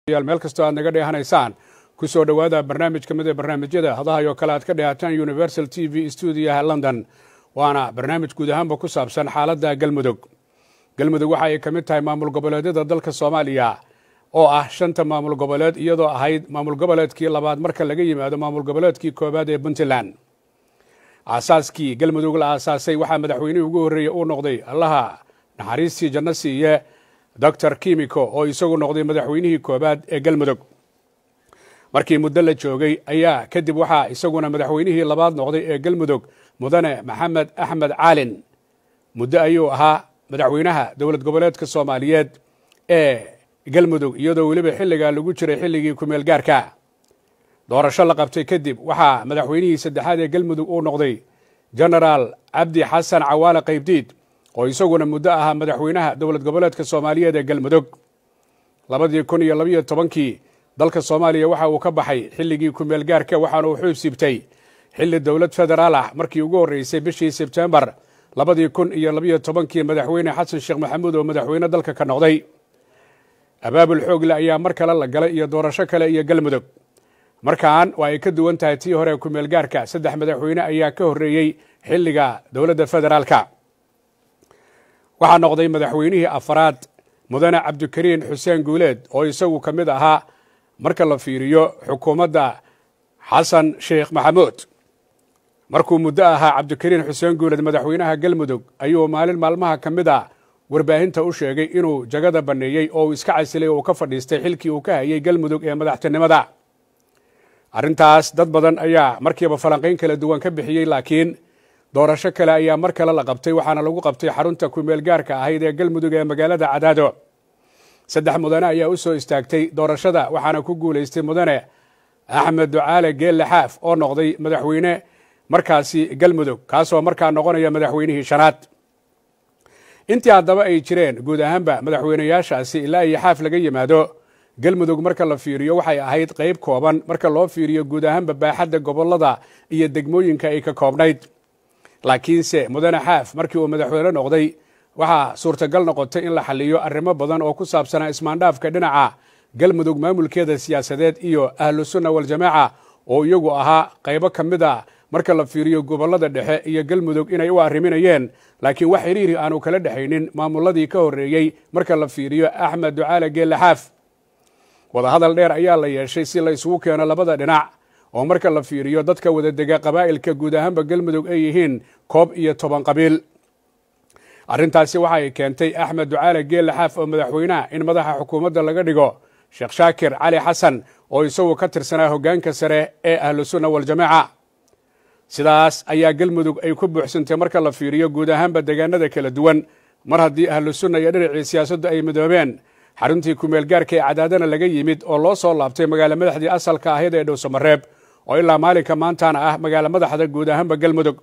meel kastoo aad naga dheehanaysaan ku soo dhowaada barnaamij ka mid ee barnaamijyada hadahayo kale aad ka dheehataan universal t v stuudiyaha london waana barnaamij guud ahaanba ku saabsan xaaladda galmudug galmudug waxa ay ka mid tahay maamul goboleedyada dalka soomaaliya oo ah shanta maamul goboleed iyadoo ahayd maamul goboleedkii labaad marka laga yimaado maamul goboleedkii koowaad ee puntland aasaaskii galmudug la aasaasay waxaa madaxweynihii ugu horreeyey uu noqday allaha naxariistii janno siiye doctor kimiko oo isagu noqday madaxweynihii koowaad ee galmudug markii muddo la joogay ayaa kadib waxaa isaguna madaxweynihii labaad noqday ee galmudug mudane maxamed axmed caalin muddo ayuu ahaa madaxweynaha dowlad goboleedka soomaaliyeed ee galmudug iyadoo weliba xilligaa lagu jiray xilligii kumeel gaarka doorasho la qabtay kadib waxaa madaxweynihii saddexaad ee galmudug uu noqday genaraal cabdi xasan cawaale qaybdiid oo isaguna muddo ahaa madaxweynaha dowlad goboleedka soomaaliyeed ee galmudug labadii kun iyo labayo tobankii dalka soomaaliya waxa uu ka baxay xilligii kumeel gaarka waxaana uu xuub siibtay xilli dowlad federaal ah markii ugu horreysay bishii sebtembar labadii kun iyo labayo tobankii madaxweyne xasan sheekh maxamuud oo madaxweyne dalka ka noqday abaabul xoogle ayaa mar kale la galay iyo doorasho kale iyo galmudug markan waa ay ka duwan tahay tii hore kumeel gaarka saddex madaxweyne ayaa ka horreeyey xilliga dowladda federaalka waxaa noqday madaxweynihii afaraad mudane cabdikariin xuseen guuleed oo isagu ka mid ahaa marka la fiiriyo xukuumadda xasan sheekh maxamuud markuu muddo ahaa cabdikariin xuseen guuleed madaxweynaha galmudug ayuu maalin maalmaha ka mid a warbaahinta u sheegay inuu jagada banneeyey oo uu iska casilay oo uu ka fadhiistay xilkii uu ka hayay galmudug ee madaxtinimada arrintaas dad badan ayaa markiiba falanqayn kala duwan ka bixiyey laakiin doorasho kale ayaa mar kale la qabtay waxaana lagu qabtay xarunta kumeel gaarka ahayd ee galmudug ee magaalada cadaado saddex mudane ayaa u soo istaagtay doorashada waxaana ku guulaystay mudane axmed ducaale geelle xaaf oo noqday madaxweyne markaasi galmudug kaasoo markaa noqonaya madaxweynihii shanaad intii haddaba ay jireen guud ahaanba madaxweyneyaashaasi ilaa iyo xaaf laga yimaado galmudug marka la fiiriyo waxay ahayd qayb kooban marka loo fiiriyo guud ahaanba baaxadda gobolada iyo degmooyinka ay ka koobnayd laakiinse mudane xaaf markii uu madaxweyne noqday waxaa suurtagal noqotay in la xaliyo arrimo badan oo ku saabsanaa ismaandhaafka dhinaca galmudug maamulkeeda siyaasadeed iyo ahlu sunna waljamaaca oo iyagu ahaa qaybo ka mid a marka la fiiriyo gobolada dhexe iyo galmudug inay u arriminayeen laakiin wax xiriiri aanu kala dhexaynin maamuladii ka horreeyey marka la fiiriyo axmed ducaale geelle xaaf wadahadal dheer ayaa la yeeshay si la isugu keeno labada dhinac oo marka la fiiriyo dadka wada dega qabaa'ilka guud ahaanba galmudug ay yihiin koob iyo toban qabiil arrintaasi waxa ay keentay axmed ducaale geelle xaaf oo madaxweynaha in madaxa xukuumadda laga dhigo sheekh shaakir cali xasan oo isagu ka tirsanaa hoggaanka sare ee ahlu sunna waljamaaca sidaas ayaa galmudug ay ku buuxsantay marka la fiiriyo guud ahaanba deegaanada kala duwan mar haddii ahlu sunna iyo dhinacii siyaasaddu ay midoobeen xaruntii kumeel gaarka ee cadaadana laga yimid oo loo soo laabtay magaalo madaxdii asalka ahayd ee dhowsamareeb oo ilaa maalinka maantana ah magaalo madaxda guud ahaanba galmudug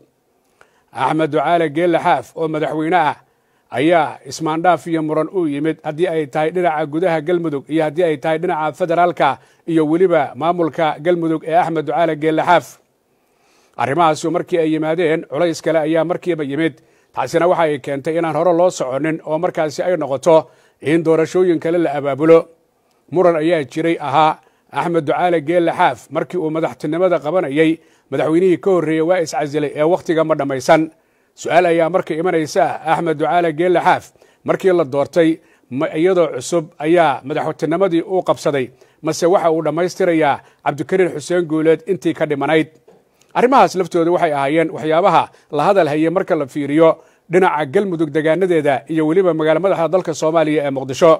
axmed ducaale geelle xaaf oo madaxweyne ah ayaa ismaandhaaf iyo muran u yimid haddii ay tahay dhinaca gudaha galmudug iyo haddii ay tahay dhinaca federaalka iyo weliba maamulka galmudug ee axmed ducaale geelle xaaf arrimahaasu markii ay yimaadeen culays kale ayaa markiiba yimid taasina waxa ay keentay inaan hore loo soconin oo markaasi ay noqoto in doorashooyin kale la abaabulo muran ayaa jiray ahaa axmed ducaale geelle xaaf markii uu madaxtinimada qabanayey madaxweynihii ka horreeyey waa iscasilay ee wakhtiga ma dhammaysan su-aal ayaa marka imanaysa axmed ducaale geelle xaaf markii la doortay iyadoo cusub ayaa madaxtinimadii uu qabsaday mase waxa uu dhammaystirayaa cabdikariin xuseen guuleed intii ka dhimanayd arrimahaas laftooda waxay ahaayeen waxyaabaha la hadal hayay marka la fiiriyo dhinaca galmudug degaanadeeda iyo weliba magaalo madaxda dalka soomaaliya ee muqdisho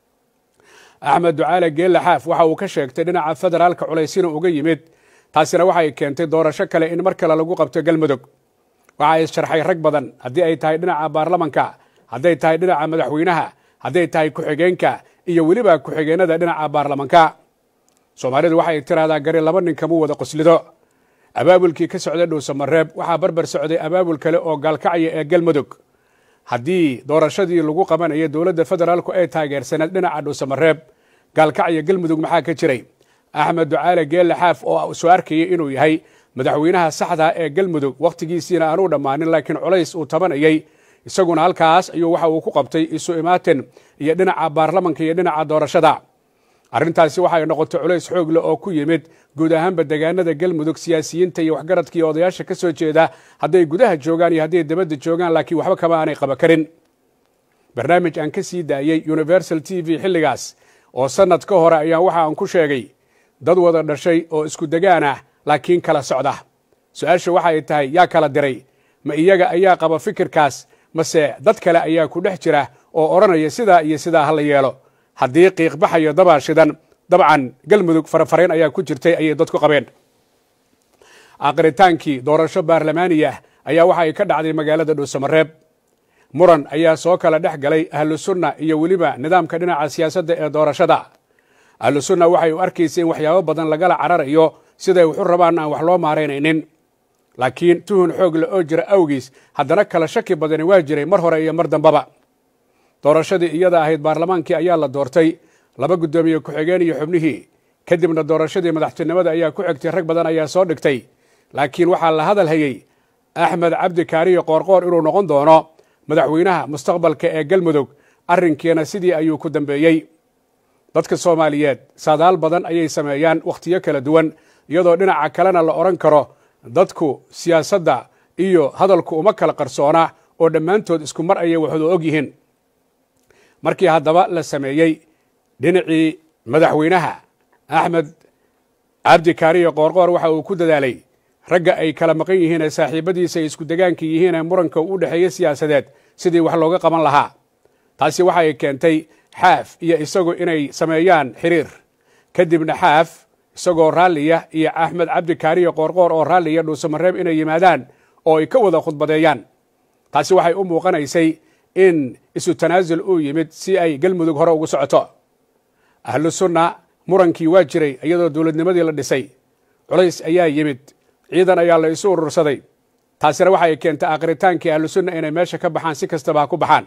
axmed ducaale geelle xaaf waxa uu ka sheegtay dhinaca federaalka culaysina uga yimid taasina waxay keentay doorasho kale in mar kale lagu qabto galmudug waxa ay sharxay rag badan haddii ay tahay dhinaca baarlamanka hadday tahay dhinaca madaxweynaha hadday tahay ku-xigeenka iyo weliba ku-xigeenada dhinaca baarlamanka soomaalidu waxay tiraahdaa gari laba nin kamuu wada qoslido abaabulkii ka socday dhowsamareeb waxaa barbar socday abaabul kale oo gaalkacya ee galmudug haddii doorashadii lagu qabanaya dowladda federaalku ay taageersaneed dhinaca dhowsamareeb gaalkacya galmudug maxaa ka jiray axmed ducaale geelle xaaf oo soo arkayay inuu yahay madaxweynaha saxda ee galmudug wakhtigiisiina aanuu dhammaanin laakiin culays uu tabanayay isaguna halkaas ayuu waxa uu ku qabtay isu imaatin iyo dhinaca baarlamanka iyo dhinaca doorashada arrintaasi waxay noqotay culays xoog leh oo ku yimid guud ahaanba degaanada galmudug siyaasiyiinta iyo waxgaradka iyo odayaasha ka soo jeeda hadday gudaha joogaan iyo hadday dabadda joogaan laakiin waxba kama aanay qaba karin barnaamij aan ka sii daayey universal t v xilligaas oo sannad ka hore ayaa waxa aan ku sheegay dad wada dhashay oo isku degaan ah laakiin kala socda su-aasha waxa ay tahay yaa kala diray ma iyaga ayaa qaba fikirkaas mase dad kale ayaa ku dhex jira oo odhanaya sidaa iyo sidaa ha la yeelo haddii qiiqbaxayo dabaa shidan dabcan galmudug farafarayn ayaa ku jirtay ayay dadku qabeen aqritaankii doorasho baarlamaaniya ayaa waxa ay ka dhacday magaalada dhuusamareeb muran ayaa soo kala dhex galay ahlu sunna iyo weliba nidaamka dhinaca siyaasadda ee doorashada ahlu sunna waxay u arkaysa in waxyaabo badan lagala cararayo siday waxu rabaan aan wax loo maaraynaynin laakiin tuhun xoog le oo jira awgiis haddana kala shaki badani waa jiray mar hore iyo mar dambaba doorashadii iyada ahayd baarlamaankii ayaa la doortay laba guddoomiye ku-xigeen iyo xubnihii kadibna doorashadii madaxtinimada ayaa ku xigtay rag badan ayaa soo dhigtay laakiin waxaa la hadal hayey axmed cabdi kaariyo qoorqoor inuu noqon doono madaxweynaha mustaqbalka ee galmudug arrinkiina sidii ayuu ku dambeeyey dadka soomaaliyeed saadaal badan ayay sameeyaan wakhtiyo kala duwan iyadoo dhinaca kalena la odhan karo dadku siyaasadda iyo hadalku uma kala qarsoona oo dhammaantood isku mar ayay waxudu og yihiin markii haddaba la sameeyey dhinacii madaxweynaha axmed cabdi kaariyo qoorqoor waxa uu ku dadaalay ragga ay kala maqan yihiin ee saaxiibadiisa ay isku degaanka yihiin ee muranka u dhexeeya siyaasadeed sidii wax looga qaban lahaa taasi waxa ay keentay xaaf iyo isagu inay sameeyaan xiriir kadibna xaaf isagoo raalliya iyo axmed cabdi kaariyo qoorqoor oo raalliya dhuusamareeb inay yimaadaan oo ay ka wada khudbadeeyaan taasi waxay u muuqanaysay in isu tanaasul uu yimid si ay galmudug hore ugu socoto ahlu sunna murankii waa jiray iyadoo dowladnimadii la dhisay culays ayaa yimid ciidan ayaa la isu urursaday taasina waxay keentay aqritaankii ahlu sunna inay meesha ka baxaan si kastaba ha ku baxaan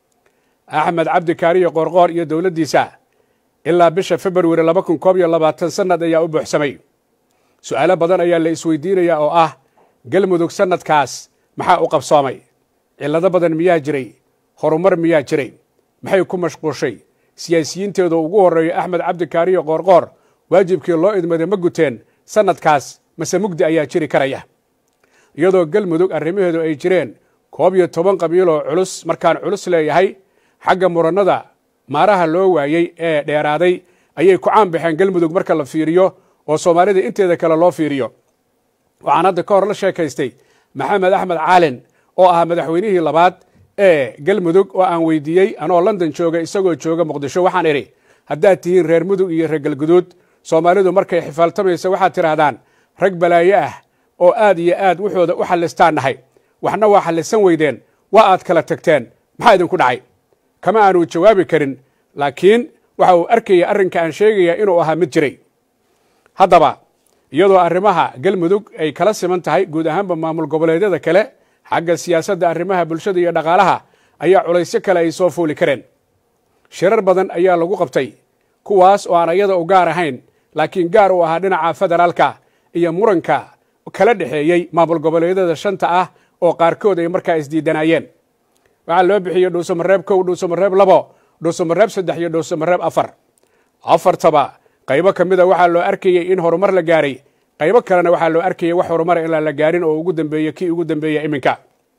axmed cabdi kaariyo qoorqoor iyo dowladdiisa ilaa bisha februari laba kun koob iyo labaatan sannad ayaa u buuxsamay su'aalo badan ayaa la isweydiinaya oo ah galmudug sannadkaas maxaa u qabsoomay cillado badan miyaa jiray horumar miyaa jiray maxay ku mashquushay siyaasiyiinteeda ugu horreeyo axmed cabdi kaariyo qoorqoor waajibkii loo idmaday ma guteen sannadkaas mase mugdi ayaa jiri karaya iyadoo galmudug arrimaheedu ay jireen koob iyo toban qabiiloo culus markaan culus leeyahay xagga murannada maaraha loo waayey ee dheeraaday ayay ku caan baxeen galmudug marka la fiiriyo oo soomaalida inteeda kale loo fiiriyo waxaan hadda ka hor la sheekaystay maxamed axmed caalin oo ahaa madaxweynihii labaad ee galmudug oo aan weydiiyey anoo london jooga isagoo jooga muqdisho waxaan idhi haddaad tihiin reer mudug iyo reer galguduud soomaalidu markay xifaaltamaysa waxaad tidhaahdaan rag balaayo ah oo aad iyo aad wuxooda u xallistaan nahay waxna waa xallisan weydeen waa aad kala tagteen maxaa idinku dhacay kama aanu jawaabi karin laakiin waxa uu arkaya arrinka aan sheegaya inuu ahaa mid jiray haddaba iyadoo arrimaha galmudug ay kala siman tahay guud ahaanba maamul goboleedyada kale xagga siyaasadda arrimaha bulshada iyo dhaqaalaha ayaa culaysyo kale ay soo fuuli kareen shirar badan ayaa lagu qabtay kuwaas oo aan iyada u gaar ahayn laakiin gaar u ahaa dhinaca federaalka iyo muranka kala dhexeeyey maamul goboleedyada shanta ah oo qaarkood ay markaa isdiidanayeen waxaa loo bixiyey dhuusamareeb kow dhuusamareeb labo dhuusamareeb saddex iyo dhuusamareeb afar afartaba qaybo ka mida waxaa loo arkayey in horumar la gaaray qaybo kalena waxaa loo arkayay wax horumara inaan la gaarin oo ugu dambeeye kii ugu dambeeya iminka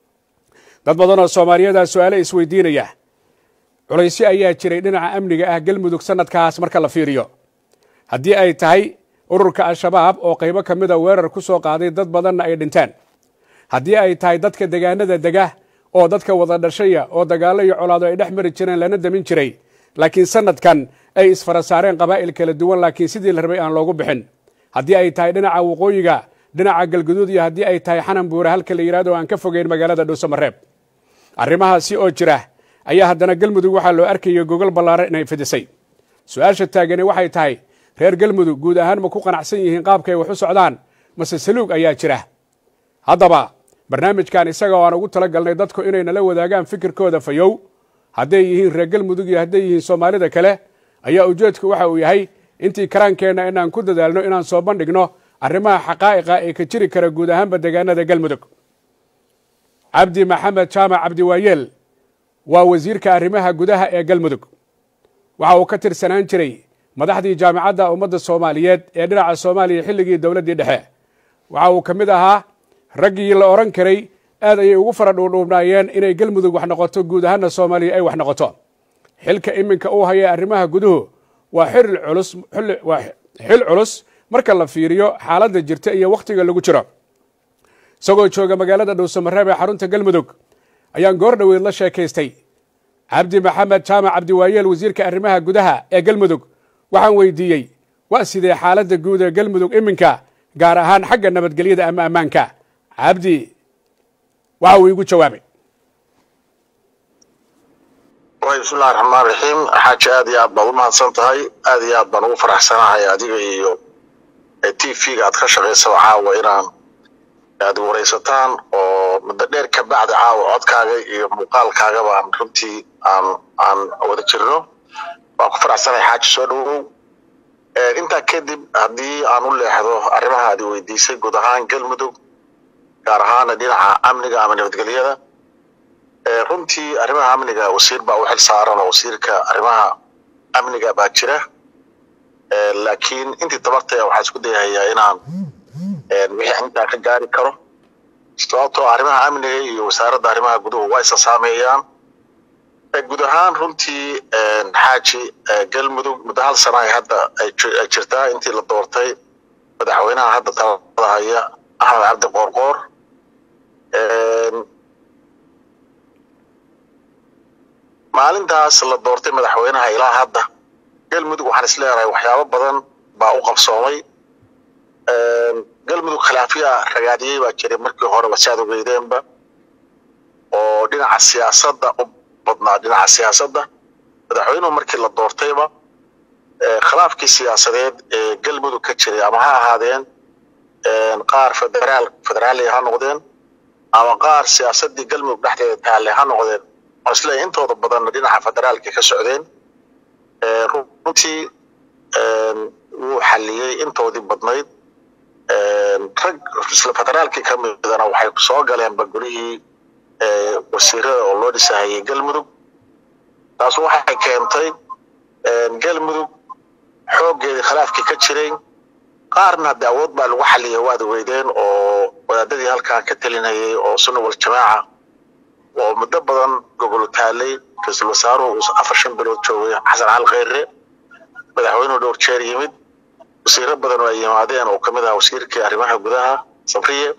dad badan oo soomaaliyadaa su-aale isweydiinaya culaysyo ayaa jiray dhinaca amniga ah galmudug sannadkaas marka la fiiriyo haddii ay tahay ururka al-shabaab oo qaybo ka mida weerar ku soo qaaday dad badanna ay dhinteen haddii ay tahay dadka degaanada dega oo dadka wada dhashaya oo dagaallo iyo colaado ay dhex mari jireen lana damin jiray laakiin sannadkan ay isfara saareen qabaa'il kala duwan laakiin sidii la rabay aan loogu bixin haddii ay tahay dhinaca waqooyiga dhinaca galguduud iyo haddii ay tahay xanan buure halka la yidhahdo aan ka fogeyn magaalada dhuusamareeb arrimahaasi oo jira ayaa haddana galmudug waxaa loo arkayay gogol ballaaran inay fidisay su-aasha taagani waxay tahay reer galmudug guud ahaan ma ku qanacsan yihiin qaabkay wax u socdaan mase saluug ayaa jira haddaba barnaamijkan isaga oo aan ugu tala galnay dadku inay nala wadaagaan fikirkooda fayow hadday yihiin reer galmudug iyo hadday yihiin soomaalida kale ayaa ujeedku waxa uu yahay intii karaankeenna inaan ku dadaalno inaan soo bandhigno arrimaha xaqaa'iqa ee ka jiri kara guud ahaanba degaanada galmudug cabdi maxamed jaamac cabdiwaayeel waa wasiirka arrimaha gudaha ee galmudug waxa uu ka tirsanaan jiray madaxdii jaamicadda ummadda soomaaliyeed ee dhinaca soomaaliya xilligii dowladdii dhexe waxa uu ka mid ahaa raggii la odhan karay aad ayay ugu fara dhuudhuubnaayeen inay galmudug wax noqoto guud ahaanna soomaaliya ay wax noqoto xilka iminka uu haya arrimaha guduhu waa xil culus waa xil culus marka la fiiriyo xaaladda jirta iyo wakhtiga lagu jiro isagoo jooga magaalada dhowsamareeb ee xarunta galmudug ayaan goor dhoweyd la sheekaystay cabdi maxamed jaamac cabdiwaayeel wasiirka arrimaha gudaha ee galmudug waxaan weydiiyey waa sidee xaaladda guud ee galmudug iminka gaar ahaan xagga nabadgelyada ama ammaanka cabdi waxa uu iigu jawaabay bismillahi raxmaan raxiim xaaji aad iyo aad baad u mahadsan tahay aad iyo aad baan ugu faraxsanahay adiga iyo t v-ga aad ka shaqaysaba caawa inaan aad waraysataan oo muddo dheer ka bacdi caawa codkaaga iyo muuqaalkaaga baan runtii aan aan wada jirno waan ku faraxsanahay xaaji soo dhawow intaa kadib haddii aan u leexdo arrimaha aad weydiisay guud ahaan galmudug gaar ahaana dhinaca amniga ama nabadgelyada runtii arrimaha amniga wasiir baa u xil saaran oo wasiirka arrimaha amniga baa jira laakiin intii tabartaya waxaan isku dayahayaa inaan wixii intaa ka gaari karo sababtoo arrimaha amniga iyo wasaaradda arrimaha guduhu waa isa saameeyaan guud ahaan runtii xaaji galmudug muddo hal sana ay hadda ay jirtaa intii la doortay madaxweynaha hadda talada haya axmed cabdi qoorqoor maalintaas la doortay madaxweynaha ilaa hadda galmudug waxaan is leedahay waxyaabo badan baa u qabsoomay galmudug khilaafiya ragaadiyey baa jiray markii hore wasaad ogeydeenba oo dhinaca siyaasadda u badnaa dhinaca siyaasadda madaxweynuhu markii la doortayba khilaafkii siyaasadeed ee galmudug ka jiray ama ha ahaadeen qaar federaal federaaliya ha noqdeen ama qaar siyaasaddii galmudug dhexdeeda taalle ha noqdeen oo isleeyahay intooda badanna dhinaca federaalka ka socdeen runtii wuu xalliyey intoodii badnayd rag isla federaalkii ka midana waxay soo galeen bagolihii wasiirada oo loo dhisahayay galmudug taas waxay keentay galmudug xooggeedii khilaafkii ka jiray qaarna hadde awood baa lagu xalliyay waad weydeen oo wadaadadii halkan ka telinayay oo sunna wal jamaaca oo muddo badan gogol taalay ra-iisul wasaaruhu uu afar shan bilood joogay xasan cali kheyre madaxweynuhu dhowr jeer yimid wasiiro badan oo ay yimaadeen oo kamid ah wasiirkii arrimaha gudaha safriye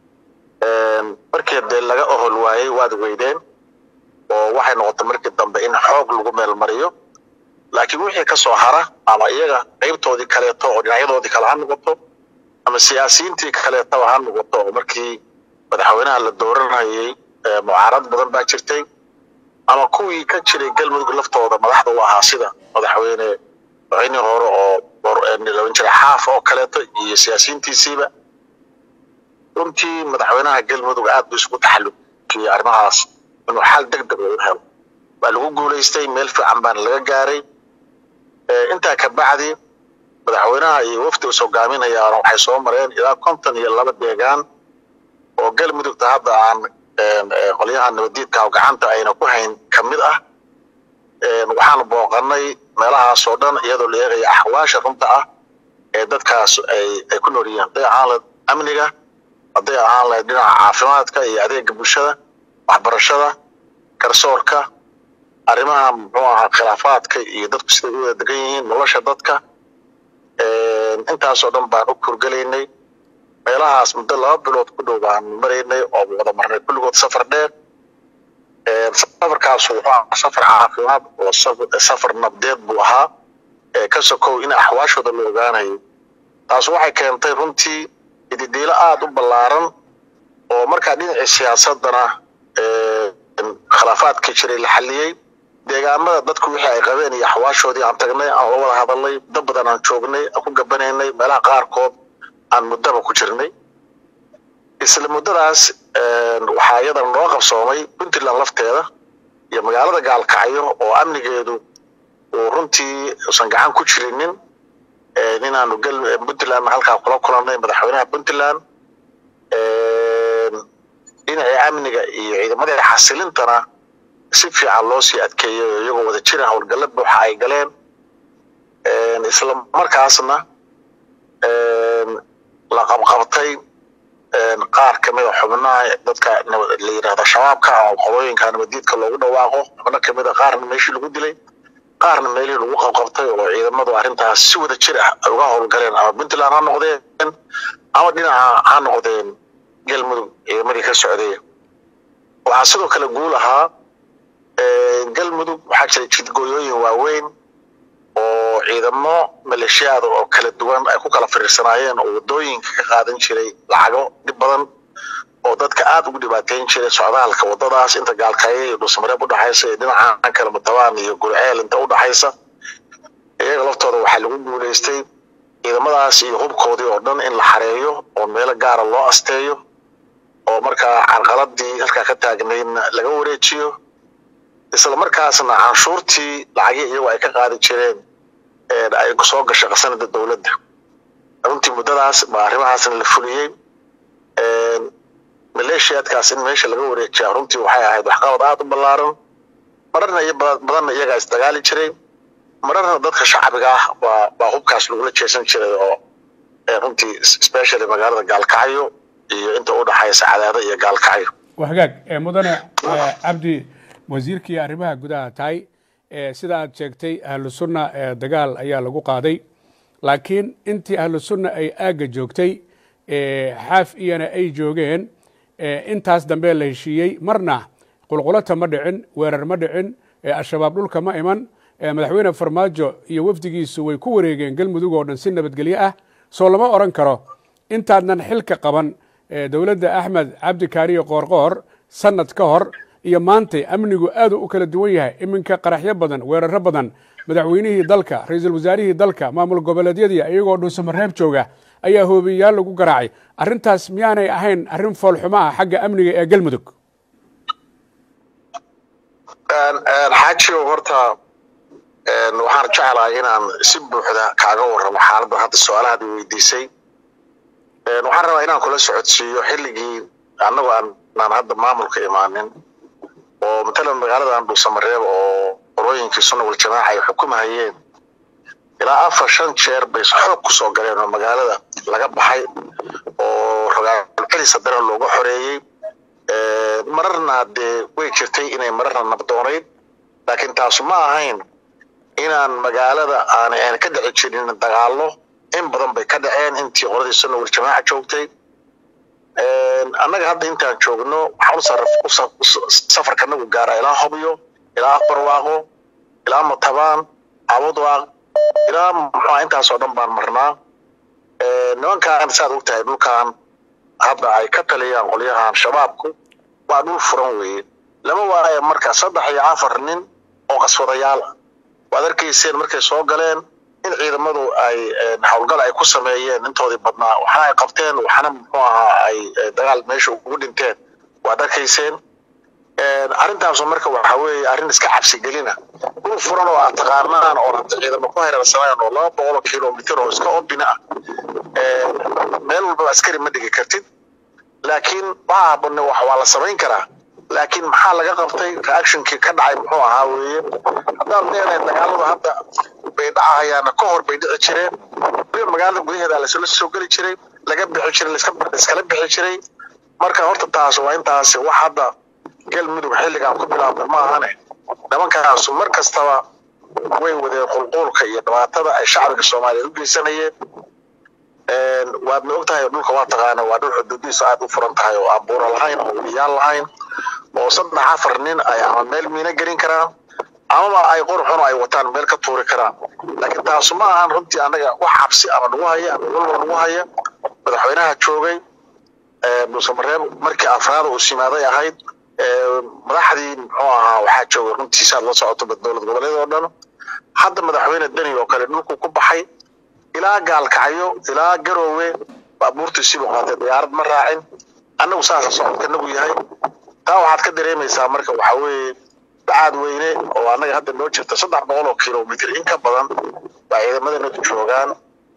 markii dee laga ohol waayey waad weydeen oo waxay noqotay markii dambe in xoog lagu meel mariyo laakiin wixii ka soo hara ama iyaga qaybtoodii kaleeto oo dhinacyadoodii kale ha noqoto ama siyaasiyiintii kaleetaba ha noqoto oo markii madaxweynaha la dooranayay mucaarad badan baa jirtay ama kuwii ka jiray galmudug laftooda madaxda u ahaa sida madaxweyne madaxweynihii hore oo laban jiray xaaf oo kaleeto iyo siyaasiyiintiisiiba runtii madaxweynaha galmudug aad buu isugu taxallujiyey arrimahaas inuu xal deg deg u helo waa lagu guulaystay meel fiican baana laga gaaray intaa ka bacdi madaxweynaha iyo wafdi is hogaaminayaana waxay soo mareen ilaa konton iyo laba deegaan oo galmudugta hadda aan qolyaha nabadiidka oo gacanta ayna ku hayn ka mid ah waxaan booqanay meelahaas oo dhan iyadoo la eegaya axwaasha runta ah ee dadkaas ay ay ku nool yihiin hadday ahaan lahayd amniga hadday ahaan lahayd dhinaca caafimaadka iyo adeega bulshada waxbarashada garsoorka arrimaha muxuu ahaa khilaafaadka iyo dadku siday u wada degan yihiin nolosha dadka intaasoo dhan baan u kurgelaynay meelahaas muddo laba bilood ku dhow baan maraynay oo wada marnay kulligood safar dheer safarkaas wuxuu ahaa safar caafimaad oo safar nabdeed buu ahaa ka sokow in axwaashooda la ogaanayo taas waxay keentay runtii ididiilo aada u ballaaran oo markaa dhinacii siyaasadana khilaafaadkii jiray la xalliyey deegaamada dadku wixii ay qabeen iyo axwaashoodii aan tagnay aan la wada hadalnay muddo badan aan joognay aan ku gabanaynay meelaha qaarkood aan muddaba ku jirnay isla muddadaas waxaa iyadana noo qabsoomay puntland lafteeda iyo magaalada gaalkacyo oo amnigeedu uu runtii usan gacan ku jirinin inaanu puntland halkaa kula kulannay madaxweynaha puntland dhinacii amniga iyo ciidamadii xasilintana si fiican loo sii adkeeyey iyagoo wada jira howlgalla buuxa ay galeen isla markaasna la qabqabtay qaar kamida xubnaha dadka la yidhahdo shabaabka oo qolooyinka nabadiidka loogu dhawaaqo xubno kamida qaarna meeshii lagu dilay qaarna meelihii lagu qabqabtay oo ciidamadu arrintaas si wada jir ah ay uga howlgaleen ama puntland ha noqdeen ama dhinaca ha noqdeen galmudug ciidamadii ka socday waxaa sidoo kale guul ahaa galmudug waxaa jira jidgooyooyin waaweyn oo ciidamo maleeshiyaada oo kala duwan ay ku kala firiirsanaayeen oo wadooyinka ka qaadan jiray lacago dhib badan oo dadka aada ugu dhibaateyn jiray socdaalka wadadaas inta gaalkaaye iyo dhuusamareeb udhexaysa iyo dhinaca kale mutabaan iyo gurceel inta udhexaysa iyaga laftooda waxaa lagu guuleystay ciidamadaas iyo hubkoodii oo dhan in la xareeyo oo meelo gaara loo asteeyo oo markaa carqaladii halkaa ka taagnaydna laga wareejiyo isla markaasna canshuurtii lacagii iyagu ay ka qaadi jireen ay soo gashay qasanada dowladda runtii muddadaas baa arrimahaasna la fuliyey maleeshiyaadkaas in meesha laga wareejiyaa runtii waxay ahayd waxqabad aada u ballaaran mararna iyo badanna iyagaa isdagaali jiray mararna dadka shacbiga ah baa baa hubkaas lagula jeesan jiray oo runtii specially magaalada gaalkacyo iyo inta udhexaysa cadaado iyo gaalkacyo waa hagaag mudane cabdi wasiirkii arrimaha gudaha tahay sida aad sheegtay ahlu sunna dagaal ayaa lagu qaaday laakiin intii ahlu sunna ay aagga joogtay xaaf iyana ay joogeen intaas dambe la heshiiyey marna qulqulata ma dhicin weerar ma dhicin al-shabaab dhulka ma iman madaxweyne farmaajo iyo wafdigiisu way ku wareegeen galmudug oo dhan si nabadgelyo ah soo lama odhan karo intaadnan xilka qaban dowladda axmed cabdi kaariyo qoorqoor sanad ka hor iyo maantay amnigu aadu u kala duwan yahay iminka qaraxyo badan weeraro badan madaxweynihii dalka ra-iisul wasaarihii dalka maamul goboleedyadii iyagoo dhuusamareeb jooga ayaa hoobiyayaal lagu garaacay arrintaas miyaanay ahayn arrin foolxumo ah xagga amniga ee galmudug xaajigo horta waxaan jeclahay inaan si buuxda kaaga warramo xaaladda hadda su-aalahaad i weydiisay waxaan rabaa inaan kula socodsiiyo xilligii annagoo aanaan hadda maamulka imaanin oo matalan magaaladan dhuusamareeb oo qorooyinkii sunna waljamaaca ay xukumahayeen ilaa afar shan jeer bay xoog ku soo galeen oo magaalada laga baxay oo rogaalcelis haddana looga xoreeyey mararna dee way jirtay inay mararna nabdoonayd laakiin taasu ma ahayn inaan magaalada aanay aan ka dhici jirin dagaallo in badan bay ka dhaceen intii qoladii sunna waljamaaca joogtay annaga hadda intaan joogno waxaan safarkanagu gaaraa ilaa hobyo ilaa aqbarwaaqo ilaa matabaan cabudwaaq ilaa muxua intaasoo dhan baan marnaa nimankaan saad og tahay dhulkan hadda ay ka taliyaan qolyahan shabaabku waa dhul furan weeye lama waayo marka saddex iyo afar nin oo qaswadayaal ah waad arkayseen markay soo galeen in ciidamadu ay howlgal ay ku sameeyeen intoodii badnaa waxna ay qabteen waxna muxuu ahaa ay dagaal meesha ugu dhinteen waad arkayseen arrintaasu marka waxa weeye arrin iska cabsigelina dhul furan oo aad taqaanaan oo hadda ciidamo ku hareersanaan oo laba boqol kilomitr oo iska obina ah meel walbaba askari ma dhigi kartid laakiin waxa habane waa la samayn karaa laakiin maxaa laga qabtay reactionkii ka dhacay muxuu ahaa weeye haddaad leedahay dagaaladu hadda bay dhacahayaana ka hor bay dhici jireen weliba magaalada gudaheeda lasla soo geli jiray laga bixi jiray laiskala bixi jiray marka horta taas waa intaasi wax hadda galmudug xilligan ku bilaabna ma ahane nimankaasu mar kastaba way wadeen qulquulka iyo dhibaatada ay shacbiga soomaaliya u geysanayeen waadna og tahay dhulka waa taqaana waa dhul xuduudihiisu aad u furan tahay oo aan buuro lahayn oo weliyaal lahayn oo saddex afar nin ay ama meel miina gelin karaan amaba ay qorxun ay wataan meel ka tuuri karaan laakiin taasu ma ahan runtii annaga wax cabsi ama nagu haya ama walba nagu haya madaxweynaha joogay dhuusamareeb markii afraada uu simaaday ahayd madaxdii muxuu ahaa waxaa joogay runtii saad la socoto dowlad goboleed oo dhan hadda madaxweyne deni oo kale dhulku ku baxay ilaa gaalkacyo ilaa garoowe baabuurtii sibuu qaatay diyaarad ma raacin annagu saasa socodkanagu yahay taa waxaad ka dareemaysaa marka waxaa weeye bacaad weyne oo annaga hadda noo jirta saddex boqol oo kilomitr in ka badan baa ciidamadeenadu joogaan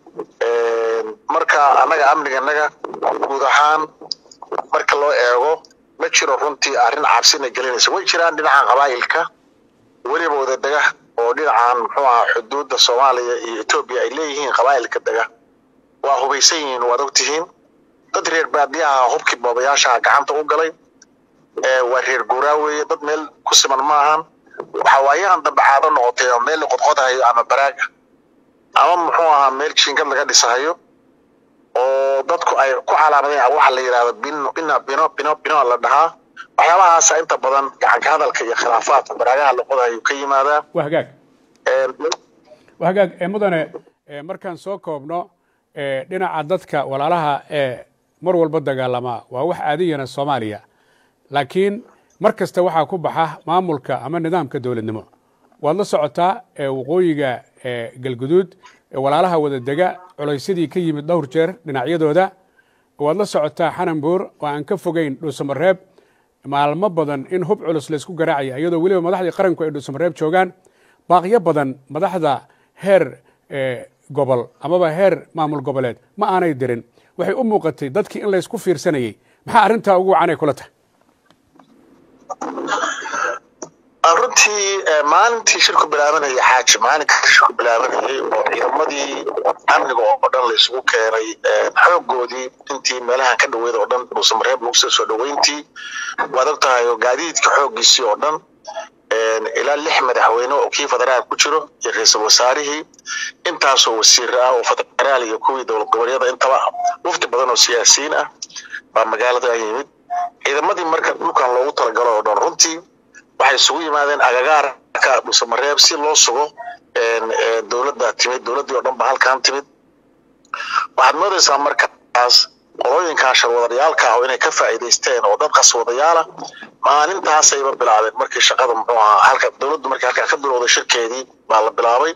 marka annaga amniganaga guud ahaan marka loo eego ma jiro runtii arrin cabsina gelinaysa way jiraan dhinaca qabaa'ilka weliba wadadaga oo dhinacan muxuu ahaa xuduudda soomaaliya iyo etoobiya ay leeyihiin qabaa'ilka dega waa hubaysan yihiin waad ogtihiin dad reer baadiyaha hubkii boobayaashaha gacanta u galay waa reer guuraa weeye dad meel ku siman maahan waxawaayahan dambe caado noqotay oo meel la qodqodahayo ama baraaga ama muxuu ahaa meel jiingad laga dhisahayo oo dadku ay ku calaamadeen waxa la yidhahdo bino bina bino bino bino la dhahaa waxyaabahaasa inta badan gacanka hadalka iyo khilaafaadka baraagaha la qodahayo ka yimaadaa waa hagaag waa hagaag mudane markaan soo koobno dhinaca dadka walaalaha ee mar walba dagaalama waa wax aadiyana soomaaliya laakiin mar kasta waxaa ku baxa maamulka ama nidaamka dowladnimo waad la socotaa waqooyiga galguduud walaalaha wada dega culaysyadii ka yimid dhowr jeer dhinacyadooda waad la socotaa xananbuur oo aan ka fogeyn dhuusamareeb maalmo badan in hub culus laysku garaacaya iyadoo weliba madaxdii qaranku ay dhuusamareeb joogaan baaqyo badan madaxda heer gobol amaba heer maamul goboleed ma aanay dirin waxay u muuqatay dadkii in laysku fiirsanayey maxaa arrintaa ugu wacanay kula tahay runtii maalintii shirku bilaabanayay xaaji maalinkii shirku bilaabanayay oo ciidamadii amniga oo dhan laysugu keenay xoogoodii intii meelahan ka dhaweyd oo dhan dhuusamareeb lagu soo soo dhaweyntii waad og tahay oo gaadiidka xooggiisii oo dhan ilaa lix madaxweyne oo kii federaal ku jiro iyo ra-iisul wasaarihii intaasoo wasiir ah oo federaal iyo kuwii dowlad goboleedyada intaba wafdi badan oo siyaasiyiin ah baa magaalada yimid ciidamadii marka dhulkan loogu talagalo oo dhan runtii waxay isugu yimaadeen agagaarka dhuusamareeb si loo sugo dowladda timid dowladdii oo dhan ba halkan timid waxaad moodaysaa markaas qolooyinkan sharwadayaalka ah oo inay ka faa'iidaysteen oo dad qaswadayaala maalintaasayba bilaabeen markii shaqada muxuu ahaa halka dowladdu markii halkaa ka bilowday shirkeedii baa la bilaabay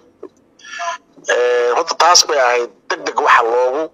horta taas bay ahayd deg deg waxa loogu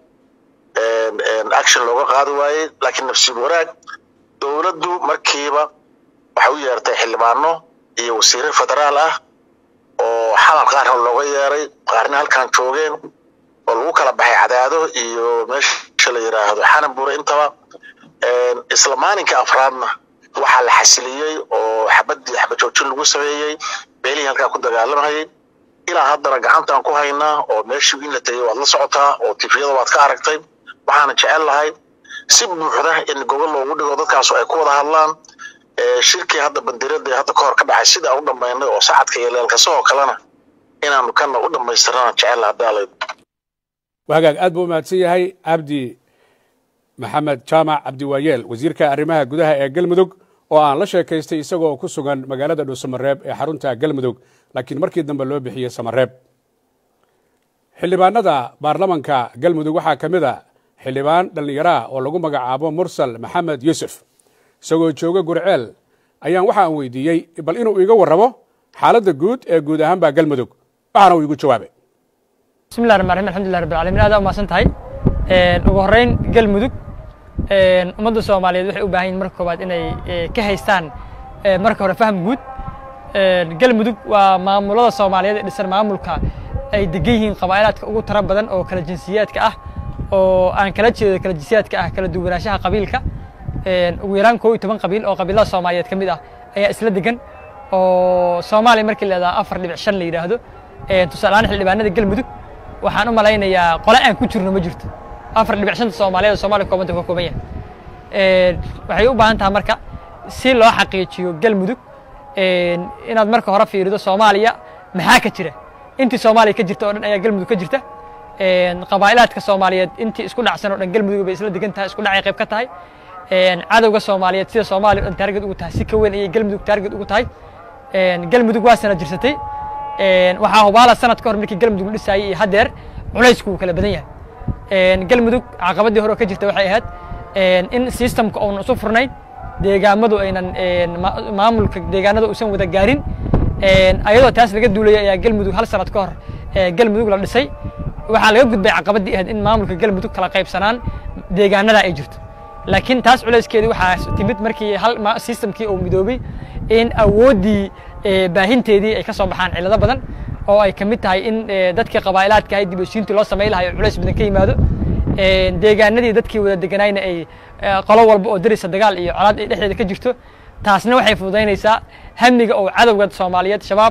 action looga qaadi waayey laakiin nafsiib wanaag dowladdu markiiba waxay u yeertay xildhibaano iyo wasiire federaal ah oo xalal qaarna looga yeeray qaarna halkan joogeen oo lagu kala baxay cadaado iyo meesha la yidhaahdo xananbure intaba isla maalinka afraadna waxaa la xasiliyey oo xabadii xabajoojin lagu sameeyey beelihii halkaa ku dagaalamayay ilaa haddana gacantaan ku haynaa oo meeshii in la tegey waad la socotaa oo tifiyada waad ka aragtay waxaana jecel lahay si buuxda in gobol loogu dhigo dadkaasu ay ku wada hadlaan shirkii hadda bandirada hadda ka hor ka dhacay sida u dhammaynay oo sacadka iyo leelkasahoo kalena inaanu kana u dhammaystirana jecel hadaalay hagaag aad buu umahadsan yahay cabdi maxamed jaamac cabdiwaayeel wasiirka arrimaha gudaha ee galmudug oo aan la sheekaystay isagoo ku sugan magaalada dhuusamareeb ee xarunta galmudug laakiin markii dambe loo bixiyey samareeb xildhibaanada baarlamanka galmudug waxaa ka mid a xildhibaan dhallinyaraah oo lagu magacaabo mursal maxamed yuusuf isagoo jooga gurceel ayaan waxaan weydiiyey bal inuu iga warramo xaaladda guud ee guud ahaan baa galmudug waxaana uu igu jawaabay bismillahi raxmaan raxiim alxamdulilah rabbil caalamiin aad umahadsan tahay ugu horreyn galmudug ummadda soomaaliyeed waxay u baahan yihin marka koowaad inay ka haystaan marka hore faham guud galmudug waa maamulada soomaaliyeed ee dhisan maamulka ay degan yihiin qabaa'ilaadka ugu tara badan oo kala jinsiyaadka ah oo aan kala jeedo kala jinsiyaadka ah kala duwanaanshaha qabiilka ugu yaraan koo iyo toban qabiil oo qabiilada soomaaliyeed ka mid ah ayaa isla degan oo soomaaliya markii leedaha afar dhibic shan la yidhaahdo tusaalehaan xildhibaanada galmudug waxaan u malaynayaa qole aan ku jirno ma jirto afar dhibic shanta soomaaliyeed oo soomaaliya koobanta ka kooban yahay waxay u baahan tahay marka si loo xaqiijiyo galmudug inaad marka hore fiirido soomaaliya maxaa ka jira intii soomaaliya ka jirta oo dhan ayaa galmudug ka jirta qabaa'ilaadka soomaaliyeed intii isku dhacsan oo dhan galmudug bay isla degan tahay isku dhacay qayb ka tahay cadowga soomaaliyeed sida soomaaliya dhan taarget ugu tahay si ka weyn ayay galmudug taarget ugu tahay galmudug waa sana jirsatay waxaa hubaala sanad ka hor markii galmudug la dhisaayay iyo haddeer culaysku wuu kala badan yahay galmudug caqabadii hore oo ka jirta waxay ahayd in systemka uunan isu furnayn deegaamadu aynan maamulka deegaanada uusan wada gaarin ayadoo taas laga duulaya ayaa galmudug hal sanad ka hor galmudug la dhisay waxaa laga gudbay caqabadii ahayd in maamulka galmudug kala qaybsanaan deegaanada ay jirto laakiin taas culayskeedii waxaa timid markii hal systemkii uu midoobay in awooddii baahinteedii ay ka soo baxaan cillado badan oo ay ka mid tahay in dadkii qabaa'ilaadka ahay dib heshiintii loo samayn lahayo culays badan ka yimaado deegaanadii dadkii wada deganayna ay qolo walba oo darisa dagaal iyo colaad ay dhexdeeda ka jirto taasna waxay fududaynaysaa hamiga oo cadowga soomaaliyeed shabaab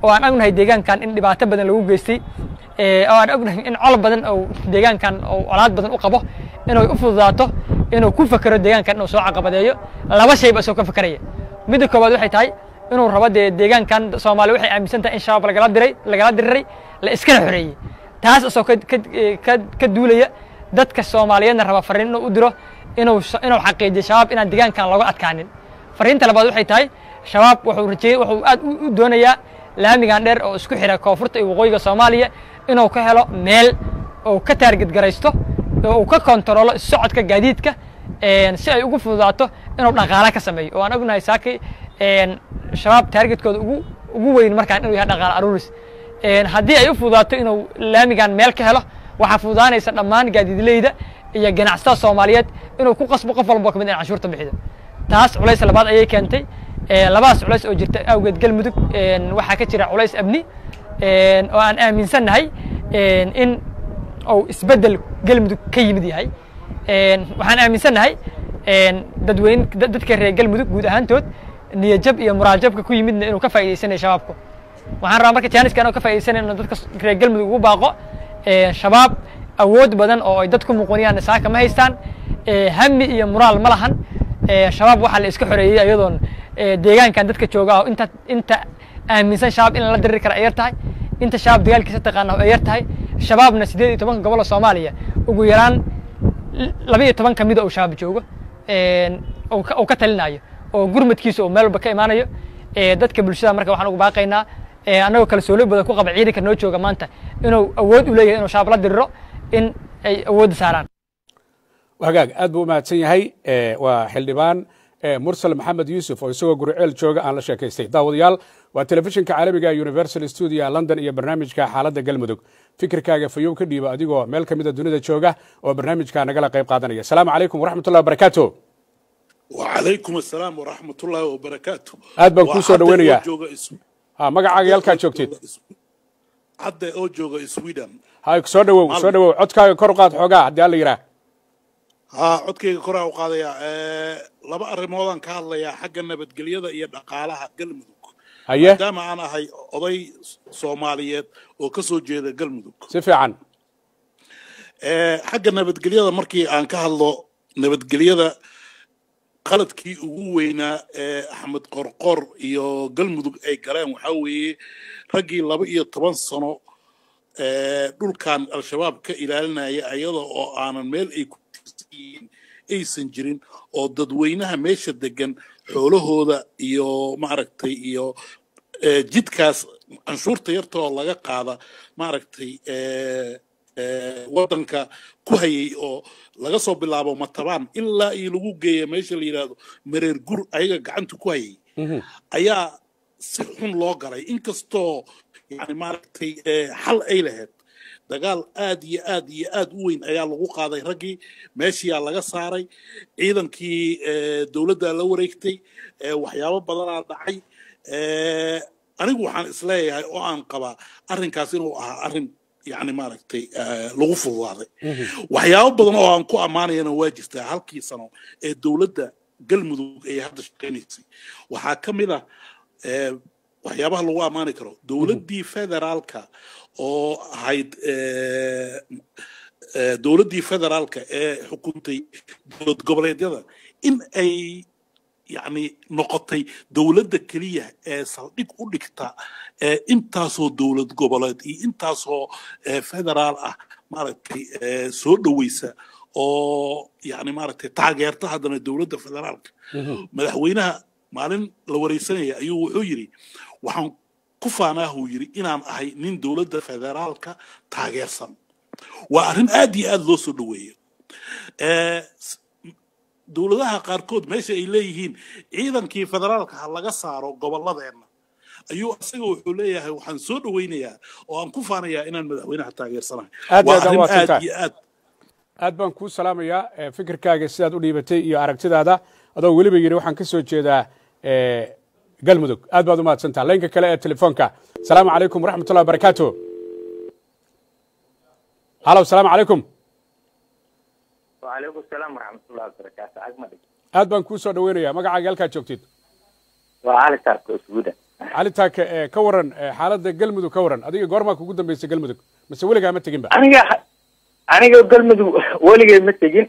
oo aan ognahay deegaankan in dhibaato badan lagu geystay oo aan ognahay in col badan oo deegaankan oo colaad badan u qabo inay u fududaato inuu ku fakero deegaankan inuu soo caqabadeeyo laba shayba isoo ka fakeraya midda koowaad waxay tahay inuu rabo dee deegaankan soomaali waxay aaminsan tahay in shabaab lagala diray lagala diriray la iskana xoreeyey taas isoo ka ka ka duulaya dadka soomaaliyeedna raba fariin inuu u diro inuu inuu xaqiijiyo shabaab inaan deegaankan looga adkaanin fariinta labaad waxay tahay shabaab wuxuu rajeeyey wuxuu aad u doonayaa laamigan dheer oo isku xira koonfurta iyo waqooyiga soomaaliya inuu ka helo meel oo ka taarged garaysto oo uu ka kontaroolo socodka gaadiidka si ay ugu fududaato inuu dhaqaala ka sameeyo oo aan ognahay saaki shabaab taargetkooda ugu ugu weyn markaan inuu yahay dhaqaala aruuris haddii ay u fududaato inuu laamigan meel ka helo waxaa fududaanaysa dhammaan gaadiidleyda iyo ganacsatada soomaaliyeed inuu ku qasbo qof walbo kamid in canshuurta bixido taas culays labaad ayay keentay labadaas culays oo jirta awgeed galmudug waxaa ka jira culays amni oo aan aaminsannahay in uu isbeddel galmudug ka yimid yahay waxaan aaminsannahay dadweyne dadka reer galmudug guud ahaantood niyajab iyo muraaljabka ku yimidna inuu ka faa'idaysanayo shabaabku waxaan rabaa marka jaaniska inuu ka faa'idaysanayo inuu dadka reer galmudug ugu baaqo shabaab awood badan oo ay dad ku muquniyaan saaka ma haystaan hami iyo muraal ma lahan shabaab waxaa la iska xoreeyey ayadoon deegaankan dadka jooga ah inta inta aaminsan shabaab in la diriri kara ay yar tahay inta shabaab dagaalkiisa taqaana ay yar tahay shabaabna siddeed iyo tobanka gobol oo soomaaliya ugu yaraan laba iyo toban kamida uu shabaab joogo uu ka talinayo oo gurmadkiisa uu meel walba ka imaanayo dadka bulshada marka waxaan ugu baaqaynaa annagoo kalsooni badan ku qaba ciidanka noo jooga maanta inuu awood u leeyahay inuu shabaab la diriro in ay awoodda saaraan hagaag aad buu u mahadsan yahay waa xildhibaan mursal maxamed yuusuf oo isagoo guriceel jooga aan la sheekaystay daawadayaal waa telefishinka caalamiga universal studio london iyo barnaamijka xaaladda galmudug fikirkaaga fayow ka dhiiba adigoo meel ka mida dunida jooga oo barnaamijka nagala qayb qaadanaya asalaamu calaykum waraxmat ullahi wabarakaatu وعليكم السلام ورحمة الله وبركاته aad baan kuu soo dhaweynayaa ha magacaaga halkaa joogtid hadda oo jooga sweden ha soo dhawow soo dhawow codkaaga kor u qaad xoogaa haddii alla yidhaah haa codkayga koraa u qaadayaa laba arrimoodaan ka hadlayaa xagga nabadgelyada iyo dhaqaalaha galmudug haye maadaama aan ahay oday soomaaliyeed oo ka soo jeeda galmudug si fiican xagga nabadgelyada markii aan ka hadlo nabadgelyada qaladkii ugu weynaa ee axmed qorqor iyo galmudug ay galeen waxaa weeye raggii laba iyo toban sano dhulkan al-shabaab ka ilaalinaya ayada oo aanan meel ay ku tirsanyihiin aysan jirin oo dadweynaha meesha degan xoolahooda iyo maaragtay iyo jidkaas canshuurta yarta oo laga qaada maaragtay waddanka ku hayay oo laga soo bilaabo matabaan ilaa iyo lagu geeya meesha la yidhaahdo mareer gur ayaga gacanta ku hayay ayaa si xun loo galay inkastoo yani maaragtay xal ay lahayd dagaal aad iyo aad iyo aad u weyn ayaa lagu qaaday raggii meeshiyaa laga saaray ciidankii dowladdaa la wareegtay waxyaabo badanaa dhacay anigu waxaan isleeyahay oo aan qabaa arrinkaas inuu ahaa arrin yani maaragtay lagu fududaaday waxyaabo badan oo aan ku ammaanayana waa jirtaa halkii sano ee dowladda galmudug ay hadda shaqaynaysay waxaa ka mid ah waxyaabaha lagu ammaani karo dowladdii federaalka oo ahayd dowladdii federaalka ee xukuntay dowlad goboleedyada in ay yani noqotay dowladda keliya ee saldhig u dhigta intaasoo dowlad goboleed iyo intaasoo federaal ah maaragtay soo dhoweysa oo yani maaragtay taageerta haddana dowladda federaalka madaxweynaha maalin la wareysanaya ayuu wuxuu yidhi waxaan ku faanaahuu yidhi inaan ahay nin dowladda federaalka taageersan waa arrin aad iyo aad loo soo dhoweeyo dowladaha qaarkood meesha ay leeyihiin ciidankii federaalka ha laga saaro gobolladeenna ayuu isaga wuxuu leeyahay waxaan soo dhoweynayaa oo aan ku faanayaa inaan madaxweynaha taageersanahay Aad waa aad arrin waa aad tantaa. iyo aad aad baan kuu salaamayaa eh, fikirkaaga sidaad u dhiibatay iyo aragtidaada adoo weliba yidhi waxaan ka soo jeedaa eh, galmudug aad baad u mahadsantaha laynka kale ee telefoonka asalaamu calaykum waraxmat ullahi wabarakaatu halow asalaamu calaykum وعليكم السلام ورحمة الله وبركاته أجمل aad baan kuu soo dhoweynayaa magacaaga halkaad joogtid وعلى شرق سودا cali taake ee ka waran ee xaaladda galmudug ka waran adiga goormaa kugu dambaysa galmudug mise weligaa ma teginba aniga aniga galmudug weligay ma tegin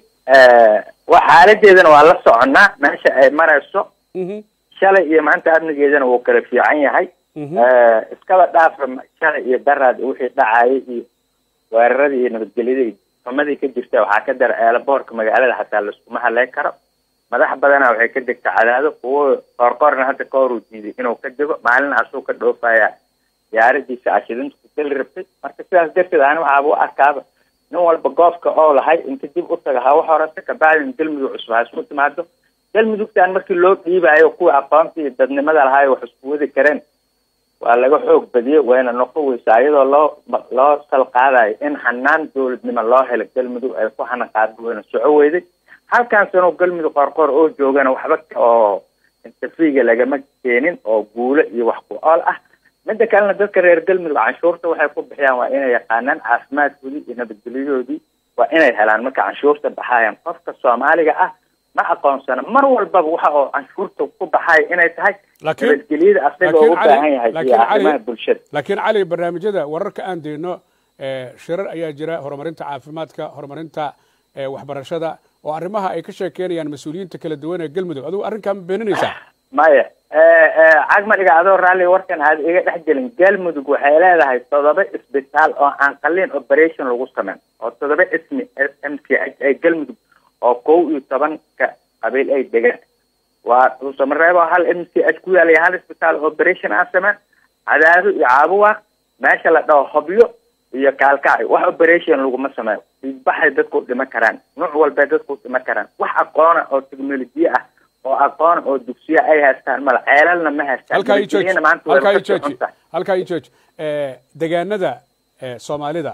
wa xaaladeedana waa la soconnaa meesha ay marayso Mhm, shalay iyo maanta amnigeedana wuu kala fiican yahay mhm. iskaba dhaafa shalay iyo daraad wixii dhacayay iyo weeraradii iyo nabadgelyadii xumadii ka jirta waxaa ka dara eelaboorka magaalada xataa laiskuma haleyn karo madax badana waxay ka degta cadaado kuwo qoorqoorna hadda ka hor uu diiday inuu ka dego maalin asuu ka dhoofaya diyaaradiisa ashidinta ku geli rabtay marka sidaas darteed ani waxaaba u arkaaba nin walba goobka oo lahay inta dib u taga hawa horeysa kabacdin galmudug cusub ha isku timaado galmudugtan markii loo dhiibayo kuwa aqoonta iyo dadnimada lahaay wax isku wadi kareen waa laga xoog badiyey wayna noqon weysaa iyadoo loo loo salqaadayo in hanaan dowladnimo loo helo galmudug ay ku hanaqaado wayna soco weyday halkan sano galmudug qorqor oo joogana waxba oo intafiga lagama keenin oo guulo iyo wax ku ool ah midda kalena dadka reer galmudug canshuurta waxay ku bixiyaan waa inay yaqaanaan caafimaadkoodii iyo nabadgelyadoodii waa inay helaan marka canshuurta baxayan qofka soomaaliga ah ma aqoonsana mar walbaba waxa oo canshuurta ku baxaya inay tahay laakiin nabadgelyada asaga laakiin oo u Cali- baahan yahay iyo laakiin Cali- arrimaha bulshada laakiin cali barnaamijyada wararka aan deyno ee, shirar ayaa jira horumarinta caafimaadka horumarinta ee, waxbarashada oo arrimaha ay ka sheekeynayaan mas-uuliyiinta kala duwan ee galmudug adigu arrinkaa ma beeninaysaa maya cagmadhiga adoo raalli warkan aad iga dhex gelin galmudug waxay leedahay toddoba isbitaal oo aan qalliin operation lagu sameyn oo toddoba ismi m c h ay galmudug oo kow iyo tobanka qabiil ay degaan waa dhuusamareebo hal m c h ku yaalaya hal isbitaal operation aan sameyn cadaado iyo caabuwaaq meesha la dhaho hobyo iyo kaalkacay wax operation laguma sameeyo dhiigbaxay dadku dhiman karaan nuuc walbay dadku dhiman karaan wax aqoona oo teknolojiya ah oo aqoon oo dugsiya ay haystaan mala ceelalna ma haystaan halkaa ii jooji Nabadgelyana maanta way halkaa ii ka jooji socontaa. halkaa ii jooji Eh, degaanada eh, soomaalida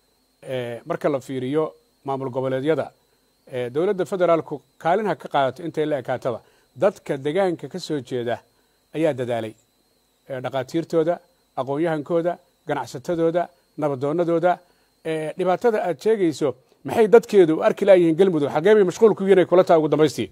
eh, marka la fiiriyo maamul goboleedyada eh, dowladda federaalku kaalin ha ka qaadato intay la ekaatada dadka degaanka ka soo jeeda ayaa dadaalay Eh, dhaqaatiirtooda aqoon-yahankooda ganacsatadooda nabadoonadooda eh, dhibaatada aad sheegayso maxay dadkeedu u arki laayihiin galmudug xagee bay mashquul ku yihiin ay kula tahay ugu dambaystii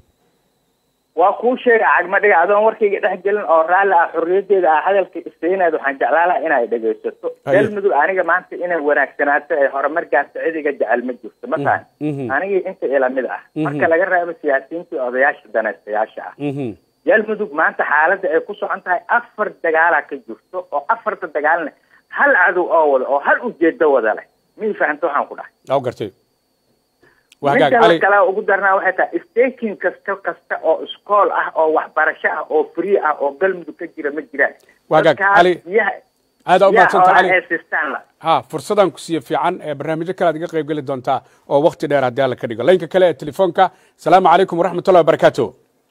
waa kuu sheega cagmadhiga adoon warkayga dhex gelin oo raalli ah xorriyadeeda ah hadalka istaynaad waxaan jeclaan lahaa inay dhegaysato Haye. galmudug aniga maanta inay wanaagsanaato ee horumar gaarto cidiga jecel ma jirto ma tahan mhm. anigii inta ila mid ah marka laga reebo siyaasiyiinta iyo odayaasha danaystayaasha ah Mhm. galmudug maanta xaaladda ay ku socon tahay afar dagaalaa ka jirto oo afarta dagaalna hal cadow oo wada oo hal ujeedo wada leh mii fahamta waxaan ku dhahay aa gartay waa hagaag midda cali kale ugu darnaa waxay tahay staking kasta kasta oo iskool ah oo waxbarasho ah oo free ah oo galmudug ka jira ma jiraan Waa hagaag, Dadkaas Cali. biyaha aad aa u biyaha mahadsanta xoolaha cali ee sistaan la ha fursadaan ku siiye fiican ee barnaamijyo kale aad iga qayb geli doontaa oo wakti dheer haddii alla ka dhigo laynka kale ee telefoonka asalaamu calaykum waraxmatullahi wabarakaatu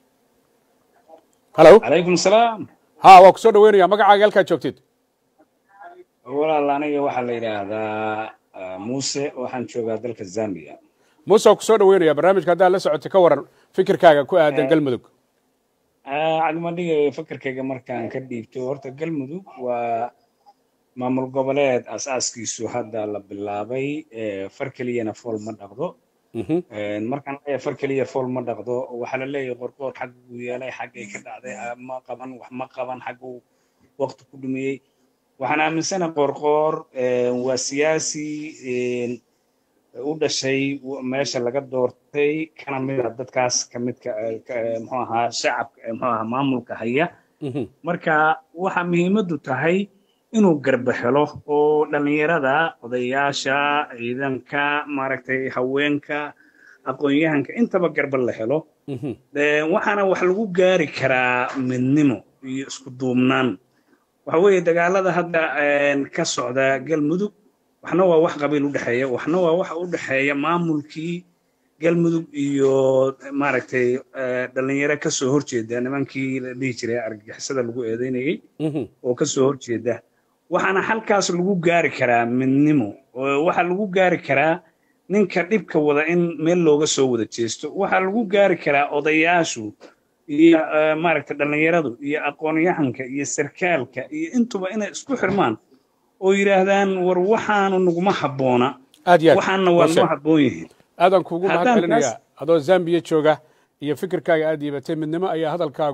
halo calaykum salaam ha waa kusoo dhaweynaya magacaaga halkaad joogtid walaal aniga waxaa la yidhaahdaa ah, muuse waxaan joogaa dalka zambia muuse waa kusoo dhaweynaya barnaamijka haddaad la socotay ka waran fikirkaaga ku aadan galmudug cadimadhiga fakarkayga markaan ka dhiibto horta galmudug waa maamul goboleed asaaskiisu hadda la bilaabay eh, far keliyana fool ma dhaqdo Mhm. Een, markaan leeyahay far keliya fool ma dhaqdo waxaa la leeyahay qorqoor xag buu yeelay xaggay ka dhacday ah, ma qaban wax ma qaban xagguu waqti ku dhumiyey waxaan aaminsanahay qorqoor een, waa siyaasi een, u dhashay w- meesha laga doortay kana mid ah dadkaas ka midka eh, ka- eh, muxuu ahaa shacabka eh, muxuu ahaa maamulka haya Mhm. marka waxa muhiimaddu tahay inuu garba helo oo dhallinyarada odayaasha ciidanka maaragtay haweenka aqoon-yahanka intaba garba la helo Mhm. Ee, waxaana wax lagu gaari karaa midnimo iyo isku duubnaan waxa weeye dagaalada hadda een, ka socda galmudug waxna waa wax qabiil u dhexeeya waxna waa waxa u dhexeeya maamulkii galmudug iyo maaragtay eh, dhallinyaro ka soo horjeeda nimankii la dhihi jiray argagixisada lagu eedeynayay Mhm. oo ka soo horjeeda waxaana halkaas lagu gaari karaa midnimo oo waxaa lagu gaari karaa ninka dhibka wada in meel looga soo wada jeesto waxaa lagu gaari karaa odayaashu iyo eh, maaragtay dhallinyaradu iyo aqoon-yahanka iyo sarkaalka iyo intuba inay isku xirmaan oo yidhaahdaan war waxaanu naguma habboona aad iyo aad waxaana waa Waa noo sheeg. habboon yihiin aadaan kuugu Haddaan mahad celinaya taas- adoo zambiya jooga iyo fikirkaaga aad yiibatay midnimo ayaa hadalkaagu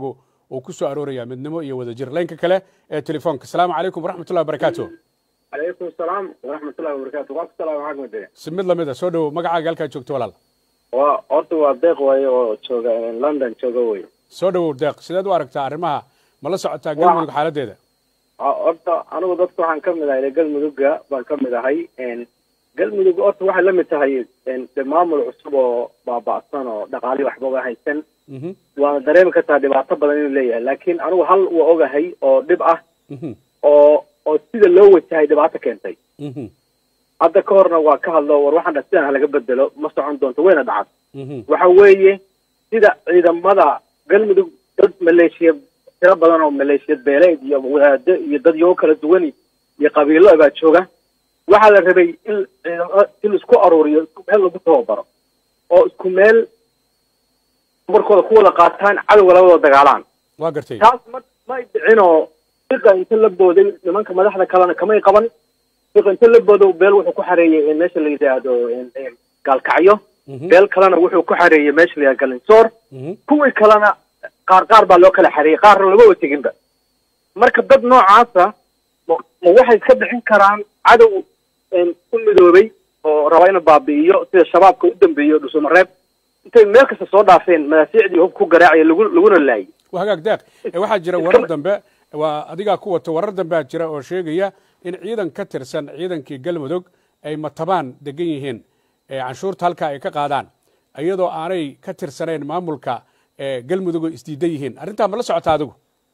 uu ku soo arooraya midnimo iyo wadajir laynka kale ee telefoonka asalaamu calaykum waraxmatullahi wabarakaatu calaykum salaam waraxmatullahi wabarakaatu waa ku salaam maxaa kumade si mid lamid a soo dhowow magacaaga halkaa joogto walaal waa horta waa deeq waaye oo jooga london jooga wey soo dhowow deeq sideed u aragtaa arrimaha ma la socotaa galmudug xaaladeeda horta anigu dadka waxaan ka mid ahay galmudugga baan ka mid ahay galmudug horta waxay la mid tahay de maamul cusub oo baaba'san oo dhaqaali waxbaba haysan waana dareemi kartaa dhibaato badan inuu leeyahay laakiin anigu hal waa ogahay oo dhib ah oo oo sida loo wajahay dhibaato keentay hadda ka horna waa ka hadlo war waxaan dha sidan halaga bedelo ma socon doonto wayna dhacad waxa weeye sida ciidamada galmudug dad maleeshiya tiro badan oo maleeshiyad beeleed iyo wadaado iyo dad yoo kala duwan iyo qabiilo baa jooga waxaa la rabay in ciidamada si laisku aruuriyo isku meel lagu tababaro oo isku meel markooda ku wada qaataan cadowga labadoo dagaalaan waa gartay taas ma may dhicinoo fiqa inta la booday nimanka madaxda kalena kamay qaban fiqa inta la boodo beel wuxuu ku xareeyey meesha la yidhaahdo gaalkacyo beel kalena wuxuu ku xareeyey meesha la yidhahdo galinsoor kuwii kalena qaar qaar baa loo kala xareeyey qaarna lama wateginba marka dad noocaasa ma ma waxay iska bixin karaan cadow u midoobay oo raba inuu baabi'iyo sida shabaabka u dambeeyo dhusumareeb intay meel kasta soo dhaafeen madaafiicdii hub ku garaacaya lagu laguna laayay waa hagaag deeq ee waxaa jira warar dambe waa adigaa ku wato warar dambea jira oo sheegaya in ciidan ka tirsan ciidankii galmudug ay matabaan degan yihiin ee canshuurta halkaa ay ka qaadaan iyadoo aanay ka tirsanayn maamulka ee galmudug oo isdiidan yihiin arrintaa ma la socotaa adigu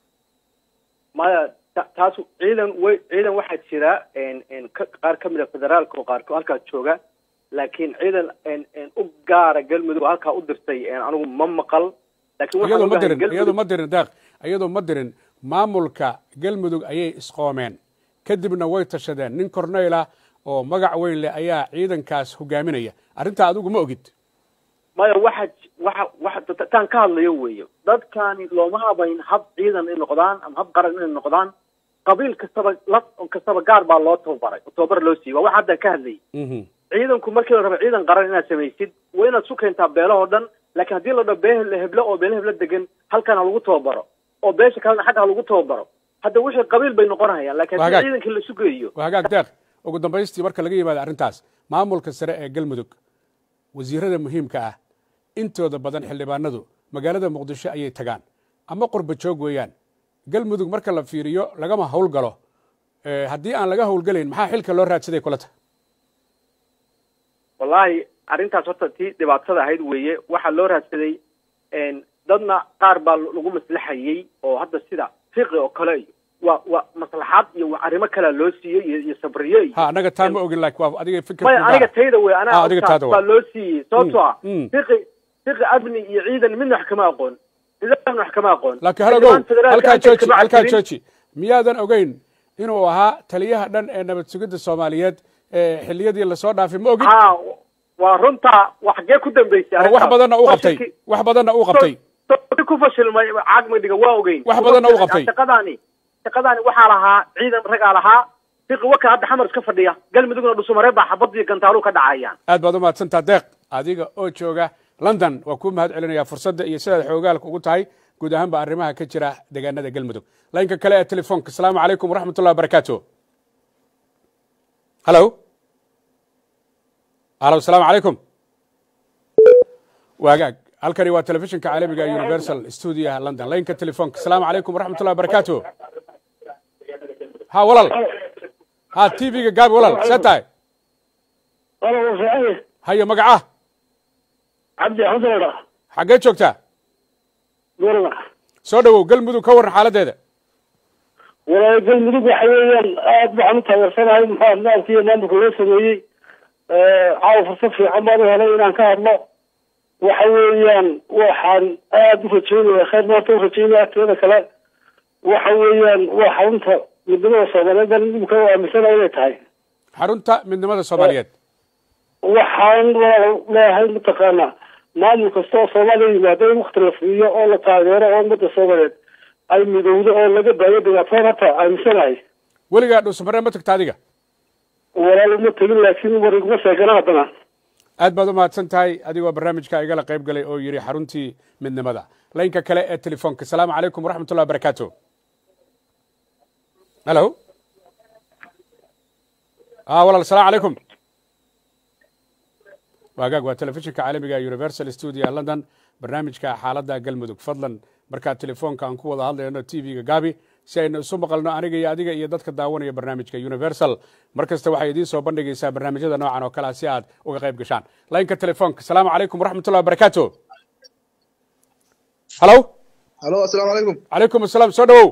maya ta- taas ciidan way ciidan waxaa jira ka- qaar ka mid a federaalka oo qaarkood halkaa jooga laakiin ciidan u gaara galmudug oo halkaa u dirtay anigu ma maqal laakiin waxaan iyadoo ma ogahay dirin Galmudug- iyadoo ma dirin deeq iyadoo ma dirin maamulka galmudug ayay isqoomeen kadibna way tashadeen nin corneyl ah oo magac weyn leh ayaa ciidankaas hogaaminaya arrintaa adigu ma ogid maya waxa waxa waxa ta- taan ka hadlayo weeye dadkani looma habayn hab ciidan inay noqdaan ama hab qaran inay noqdaan qabiil kastaba laf kastaba gaar baa loo tababaray tababar loo siiyey waa waxa haddaan ka hadlayay Mhm. ciidanku markii la rabo ciidan qaran inaad samaysid waa inaad su keentaa beelahoo dhan laakiin haddii la dhaho beel heblo oo beele heblo degan halkan ha lagu tababaro oo beesha kalena xagga ha lagu tababaro hadda wixii qabiil bay noqonayaan laakiin Waa haddii hagaag. ciidankii la sugayo waa hagaag deeq ugu dambaystii marka laga yimaado arrintaas maamulka sare ee galmudug wasiirada muhiimka ah intooda badan xildhibaanadu magaalada muqdisho ayay tagaan ama qurba joog weeyaan galmudug marka la fiiriyo lagama howlgalo Eh, haddii aan laga howlgelayn maxaa xilka loo raadsaday kula tahay wallaahi arrintaas horta tii dhibaatada ahayd weeye waxaa loo raadsaday dadna qaar baa lagu maslaxayey oo hadda sida fiqi oo kale iyo waa waa maslaxaad iyo waa arrimo kalea loo siiyey iyo iyo sabriye iyo ha anaga taa ma ogin laakiin waa adiga fikir maya aniga tayda wey Ah, anaa adiga hortaas taada baa waa. loo siiyey sababtoo ah Mm, mm. fiqi fiqi amni iyo ciidan midna wax kama aqoon nidaamna wax kama aqoon laakiin hal ogow Xildhibaan federaalka halkaa intay jooji kama halkaa cabsirin. jooji miyaadan ogeyn inuu ahaa taliyaha dhan ee nabad sugidda soomaaliyeed ee xilliyadii lasoo dhaafay ma ogin ha waa runta wax xagee ku dambeysay oo wax arrintaas? badanna u qabtay Fashilkii- wax badanna u qabtay So- so- ku fashilmay caagmadhiga waa ogeyn Wax badanna u qabtay. shaqadaani shaqadaani waxaa lahaa ciidan ragaa lahaa fiqi waka hadda xamar iska fadhiya galmudugna dhusumaree baa xabad iyo gantaalu ka dhacayaan aad baad u mahadsantaa deeq adiga oo jooga london waa kuu mahad celinaya fursadda iyo sidaad xoogaalka ugu tahay guud ahaanba arrimaha ka jira deegaanada galmudug laynka kale ee telefoonka asalaamu calaykum waraxmat ullahi wabarakaatu halo halo asalaamu calaykum waagaag halkani waa telefishinka caalamiga ee universal studio london laynka telefoonka asalaamu calaykum waraxmat ullahi wabarakaatu ha walal ha t v-ga gaabi walal see tahay walaal fiican hayo magaca cabdi xusnadha xaggee joogtaa gurga soo dhowow galmudug ka warran xaaladdeeda walaal galmudug waxa weeyaan aad waxaan u taageersanahay maxaa nidaamkii maamulka loo sameeyey caawa fursad fiican baan u helay inaan ka hadlo waxa weeyaan waxaan aad u rajeynaya khayr maanta u rajeynaya teeda kale waxa weeyaan waa xarunta midnimada soomaaliyeed baan imika u aaminsanahay inay tahay xarunta midnimada soomaaliyeed waxaan walaal leeyahay mataqaana maamul kasta oo soomaaliya yimaado in wakti la siiyo oo la taageero oo ummadda soomaaliyeed ay midowdo oo laga daayo dhibaatada hata aaminsanahay weligaa dhuusmaree ma tagta adiga walaal uma tegin laakiin war iguma sheegana haddana aad baad u mahadsan tahay adigoo barnaamijka igala qayb galay oo yidhi xaruntii midnimada laynka kale ee telefoonka asalaamu calaykum waraxmatullahi wabarakaatu halo a walaal asalaamu calaykum waagaag waa telefishinka caalamiga universal studio london barnaamijka xaaladda galmudug fadlan markaa telefoonka aan ku wada hadlayno t v-ga gaabi si aynu isu maqalno aniga iyo adiga iyo dadka daawanaya barnaamijka universal mar kasta waxay idiin soo bandhigaysaa barnaamijyada noocan oo kalea si aad uga qayb gashaan laynka telefoonka asalaamu calaykum waraxmatullahi wabarakaatu halo halo asalaamu calaykum calaykum asalaam soo dhawow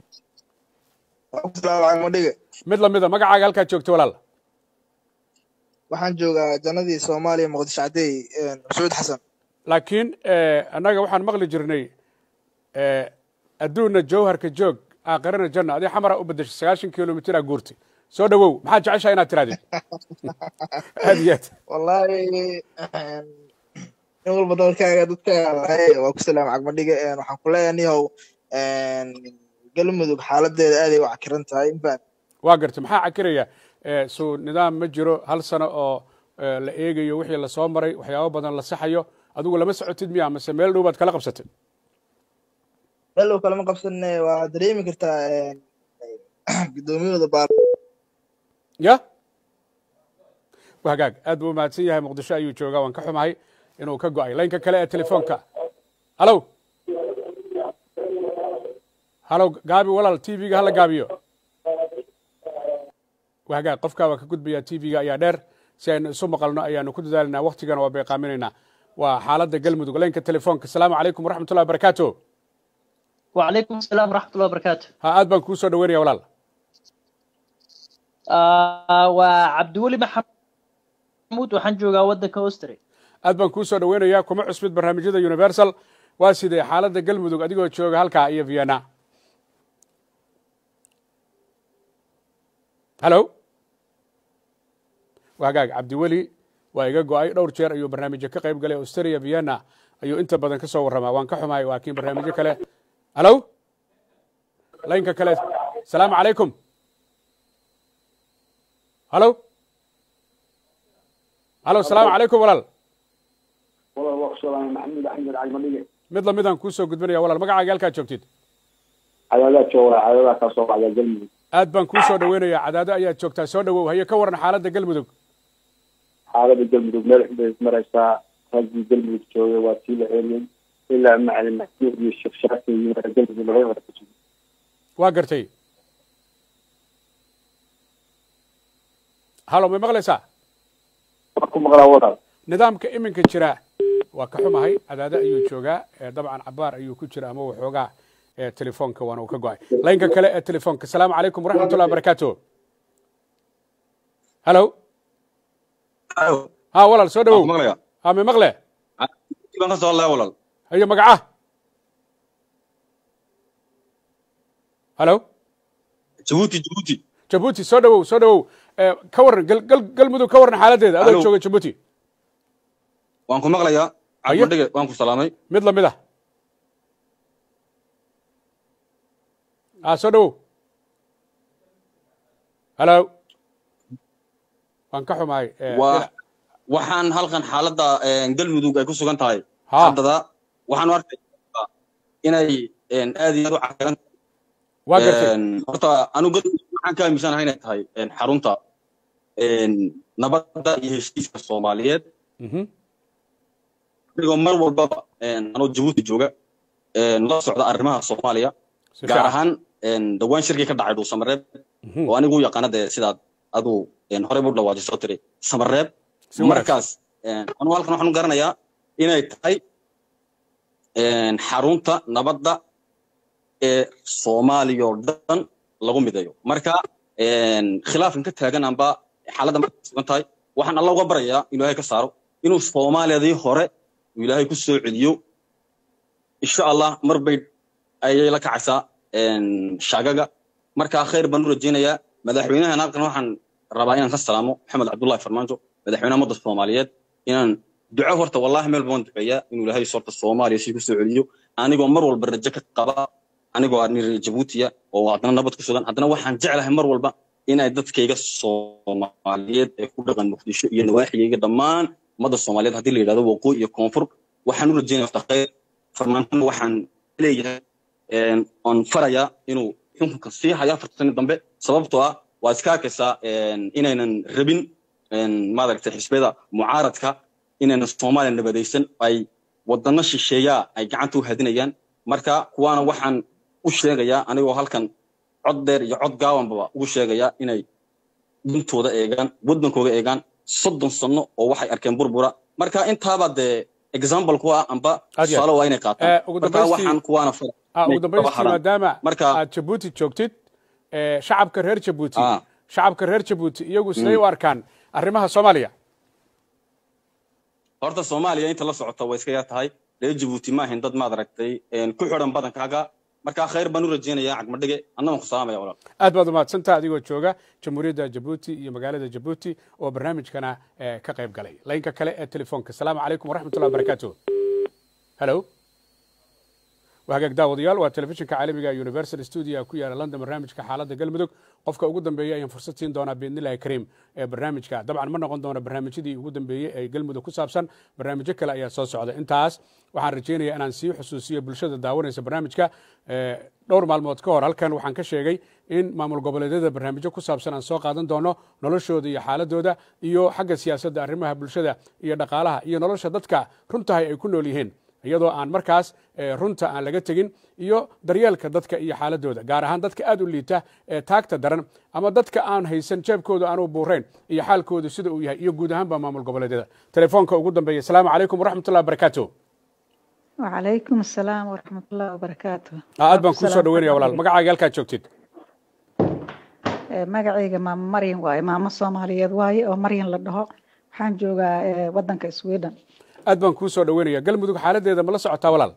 madhige mid lamida magacaaga halkaad joogto walaal waxaan joogaa jannadii soomaaliya muqdisho cadeey mascuud xasan laakiin annaga waxaan maqli jirnay adduunna jawharka joog aakhirana janna adii xamara u bedeshay sagaashan kilomitr aa guurtay soo dhawow maxaad jeceshaha inaad tirahdid aad iyo aad wallahi in walba dalkaaga dadkaaga lahay waa ku salaam cagmadhige waxaan ku leeyahay nihow galmudug xaaladeeda aaday u cakiran tahay infaan waa gartay maxaa cakiraya suu nidaam ma jiro hal sano oo la eegayo wixii lasoo maray waxyaabo badan la saxayo adigu lama socotid miya mase meel dhow baad kala qabsatay meel dhow kalama qabsane waa dareemi kartaa guddoomiyahooda baar ya hagaag aad buu umahadsan yahay muqdisho ayuu joogaa waan ka xumahay inuu ka go-ay laynka kale ee telefoonka halo halo gaabi walaal t v-ga hala gaabiyo hagaag qofkaa waa ka gudbaya t v-ga ayaa dheer si aynu isu maqalno ayaanu ku dadaalinaa waktigana waa beeqaaminaynaa waa xaaladda galmudug laynka telefoonka asalaamu calaykum waraxmatullahi wabarakaatu وعليكم السلام ورحمة الله وبركاته ha aad baan kuu soo dhaweynaya walaal آه وعبدولي محمود وحن جوغا ودك أوستري aad baan kuu soo dhaweynayaa kuma cusbid barnaamijyada universal waa sidee xaaladda galmudug adigoo jooga halkaa iyo vienna halo hagaag cabdiweli waa iga go-ay dhowr jeer ayuu barnaamijyo ka qayb galay australia vienna ayuu inta badan ka soo warramaa waan ka xumahay waa kiin barnaamijyo kale halo laynka kale asalaamu calaykum halo halo asalaamu calaykum walaal walaal waa ku salaamay maxamuud axmed cagmadhige mid lamidaan kuu soo gudbinaya walaal magacaaga halkaad joogtid cadaadaad jooga cadaadaha kaa soo baxda galmudug aad baan kuu soo dhaweynayaa cadaado ayaad joogtaa soo dhawow haye ka waran xaaladda galmudug xaalada galmudug meel xun bay ismaraysaa raggii galmudug joogay waa sii la celiyey ilaa macalin maxmuud iyo sheekh shaafi iyo galmudug laga wada ka jiro waa gartay halo may maqlaysaa waan ku maqlaa walaal nidaamka iminka jira waa ka xumahay cadaado ayuu joogaa dabcan cabaar ayuu ku jira ama waxoogaa telefoonka waana uu ka go-ay laynka kale ee telefoonka asalaamu calaykum waraxmatullahi wabarakaatu halo ha walaal soo dhawow ha may maqle hayo magaca halo jabuuti jabuuti jabuuti soo dhawow soo dhawow ka waran gal galmudug ka waran xaaladeeda adoo jooga jabuuti waan ku maqlayaa cabdidhige waan ku salaamay mid lamid ah a soo dhawow halo waan ka xumahay waxaan halkan xaaladda galmudug ay ku sugan tahay haddada waxaan arkay inay aad iyo aad u caqiran horta anu galmudug waxaan ka aaminsanahay inay tahay xarunta nabadda iyo heshiiska soomaaliyeed anigoo mar walbaba anoo jabuuti jooga la socda arrimaha soomaaliya gaar ahaan dhawaan shirkii ka dhacay dhuusamareeb oo anigu u yaqaana dee sidaad aduu horey u dhawaadi soo tiri samareeb markaas anugu halkan waxaan u garanayaa inay tahay xarunta nabadda ee soomaaliya oo dhan lagu midayo marka khilaafkan ka taagan amba xaaladda marka sugan tahay waxaan alla uga barayaa inuu ilaahay ka saaro inuu soomaaliyadii hore uu ilaahay ku soo celiyo insha allah mar bay ayay la kacaysaa shaagaga marka khayr baan u rajaynayaa madaxweynahan halkan waxaan rabaa inaan ka salaamo maxamed cabdullahi farmaajo madaxweynaha ummadda soomaaliyeed inaan duco horta wallahi meel baan duceeyaa inuu ilaahay sorta soomaaliya si ku soo celiyo anigoo mar walba rajo ka qaba anigoo aan reer jabuutiya oo haddana nabad ku sugan haddana waxaan jeclahay mar walba inay dadkayga soomaaliyeed ee ku dhaqan muqdisho iyo nawaaxigayga dhammaan ummadda soomaaliyeed haddii la yidhahdo waqooyi iyo koonfur waxaan u rajeynaya wafta khayr farmaantana waxaan leeyahay oon farayaa inuu xukunka sii hayo afarta sano dambe sababtoo ah waa iska arkaysaa inaynan rabin maaragtay xisbiyada mucaaradka inaynan soomaaliya nabadaysan ay wadano shisheeyaa ay gacanta u hadinayaan marka kuwaana waxaan u sheegayaa anigoo halkan cod dheer iyo cod gaabanbaba ugu sheegayaa inay dintooda eegaan waddankooga eegaan soddon sano oo waxay arkeen burbura marka intaaba dee example ku ah amba tusaale waa inay qaataan marka waxaan kuwaana ugu dambaystii maadaama aad jabuuti joogtid shacabka reer jabuuti shacabka reer jabuuti iyagu siday u arkaan arrimaha soomaaliya horta soomaaliya inta la socota way iska yar tahay reer jabuuti ma ahayn dad maad aragtay ku xidhan badankaaga marka khayr baan u rajeynayaa cagmadhige annagan ku salaamaya walaal aad baad umahadsantaha adigoo jooga jamhuuriyadda jabuuti iyo magaalada jabuuti oo barnaamijkana ka qayb galay laynka kale ee telefoonka asalaamu calaykum waraxmatullah wabarakaatu hello waa hagaag daawadayaal waa telefishinka caalamiga universal studio ku yaala london barnaamijka xaaladda galmudug qofka ugu dambeeya ayaan fursad siin doonaa biidnillahi kariim ee barnaamijka dabcan ma noqon doono barnaamijyadii ugu dambeeyey ee galmudug ku saabsan barnaamijyo kale ayaa soo socda intaas waxaan rajaynayaa inaan sii xusuusiyo bulshada daawanaysa barnaamijka dhowr maalmood ka hor halkan waxaan ka sheegay in maamul goboleedyada barnaamijyo ku saabsan aan soo qaadan doono noloshooda iyo xaaladooda iyo xagga siyaasadda arrimaha bulshada iyo dhaqaalaha iyo nolosha dadka runtahay ay ku nool yihiin iyadoo aan markaas runta aan laga tegin iyo daryeelka dadka iyo xaaladooda gaar ahaan dadka aad u liita ee taagta daran ama dadka aan haysan jeebkooda aanu buurayn iyo xaalkooda sida uu yahay iyo guud ahaanba maamul goboleedyada telefoonka ugu dambeeya asalaamu calaykum waraxmatullahi wabarakaatu وعليكم السلام ورحمة الله وبركاته aad baan kuu soo dhaweynaya walaal magacaaga halkaad joogtid magacayga maamo maryan waaye maamo soomaaliyeed waaye oo maryan la dhaho waxaan joogaa wadanka sweden aad baan kuu soo dhaweynaya galmudug xaaladeeda ma la socotaa walaal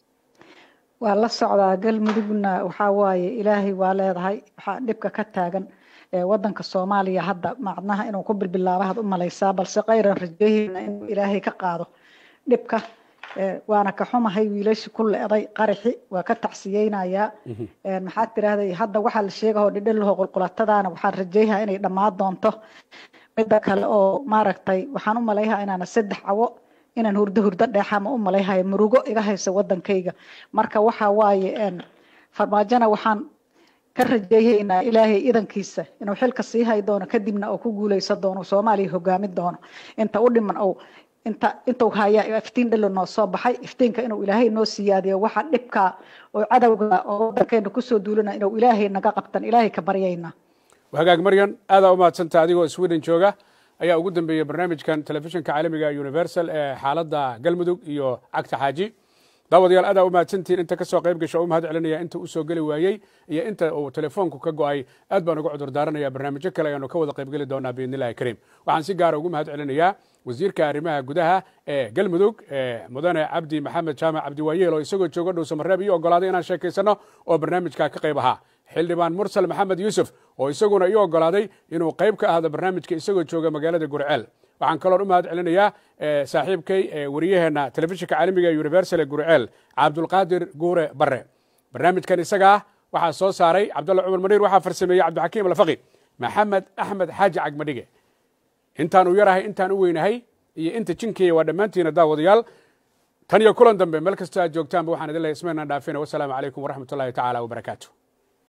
waa la socdaa galmudugna waxaa waaye ilaahay waa leedahay waxaa dhibka ka taagan wadanka soomaaliya hadda macnaha inuu ku bilbilaabo had u malaysaa balse kayran rajayhayna inuu ilaahay ka qaado dhibka waana ka xumahay wiilashi ku leeday qaraxi waa ka tacsiyeynayaa maxaad tirahday hadda waxaa la sheegahoo dhidhilaho qulqulatadaana waxaan rajayhaa inay dhammaan doonto midda kale oo maaragtay waxaan u malayhaa inaana saddex cawo inaan hurdo hurdo dheexama u malayhayo murugo iga haysa wadankayga marka waxa waaye farmaajona waxaan ka rajeeyaynaa ilaahay idankiisa inuu xilka sii hay doono kadibna uu ku guuleysan doono soomaaliya hogaamin doono inta u dhiman ou inta intuu hayaa iftiin dhalo noo soo baxay iftiinka inuu ilaahay noo siyaadiyo waxa dhibka oo cadowga oo wadankeena kusoo duulana inuu ilaahay naga qabtan ilaahay ka baryaynaa hagaag maryan aadaa umahadsanta adigoo sweden jooga ayaa ugu dambeeyey barnaamijkan telefishinka caalamiga universal ee xaaladda galmudug iyo cagta xaaji daawadayaal aadaa umahadsantihiin inta kasoo qayb gasha u mahad celinaya inta uu soo geli waayey iyo inta uu telefoonku ka go'ay aad baan uga cudur daaranaya barnaamijyo kale ayaanu ka wada qaybgeli doonaa biidnillahi kariim waxaan si gaara ugu mahad celinayaa wasiirka arrimaha gudaha ee galmudug mudane cabdi maxamed jaamac cabdiwaayeel oo isagoo jooga dhow samareeb iyo ogolaaday inaan sheekaysano oo barnaamijka ka qayb ahaa xildhibaan mursal maxamed yuusuf oo isaguna ii ogolaaday inuu qayb ka ahdo barnaamijka isagoo jooga magaalada gurceel waxaan kaloon u mahad celinayaa saaxiibkay wariyaheenna telefishinka caalamiga ee universal ee gurceel cabdulqaadir guure bare barnaamijkan isagaa waxaa soo saaray cabdulla cumar maniir waxaa farsameeyey cabdixakiim alfaqi maxamed axmed xaaji cagmadhige intaan u yarahay intaan u weynahay iyo inta jinkeeya waa dhammaantiina daawadayaal tan iyo kulan dambe meel kastoo aad joogtaanba waxaan idin lehay ismaynaan dhaafina wasalaamu calaykum waraxmat ullahi tacaala wabarakaatu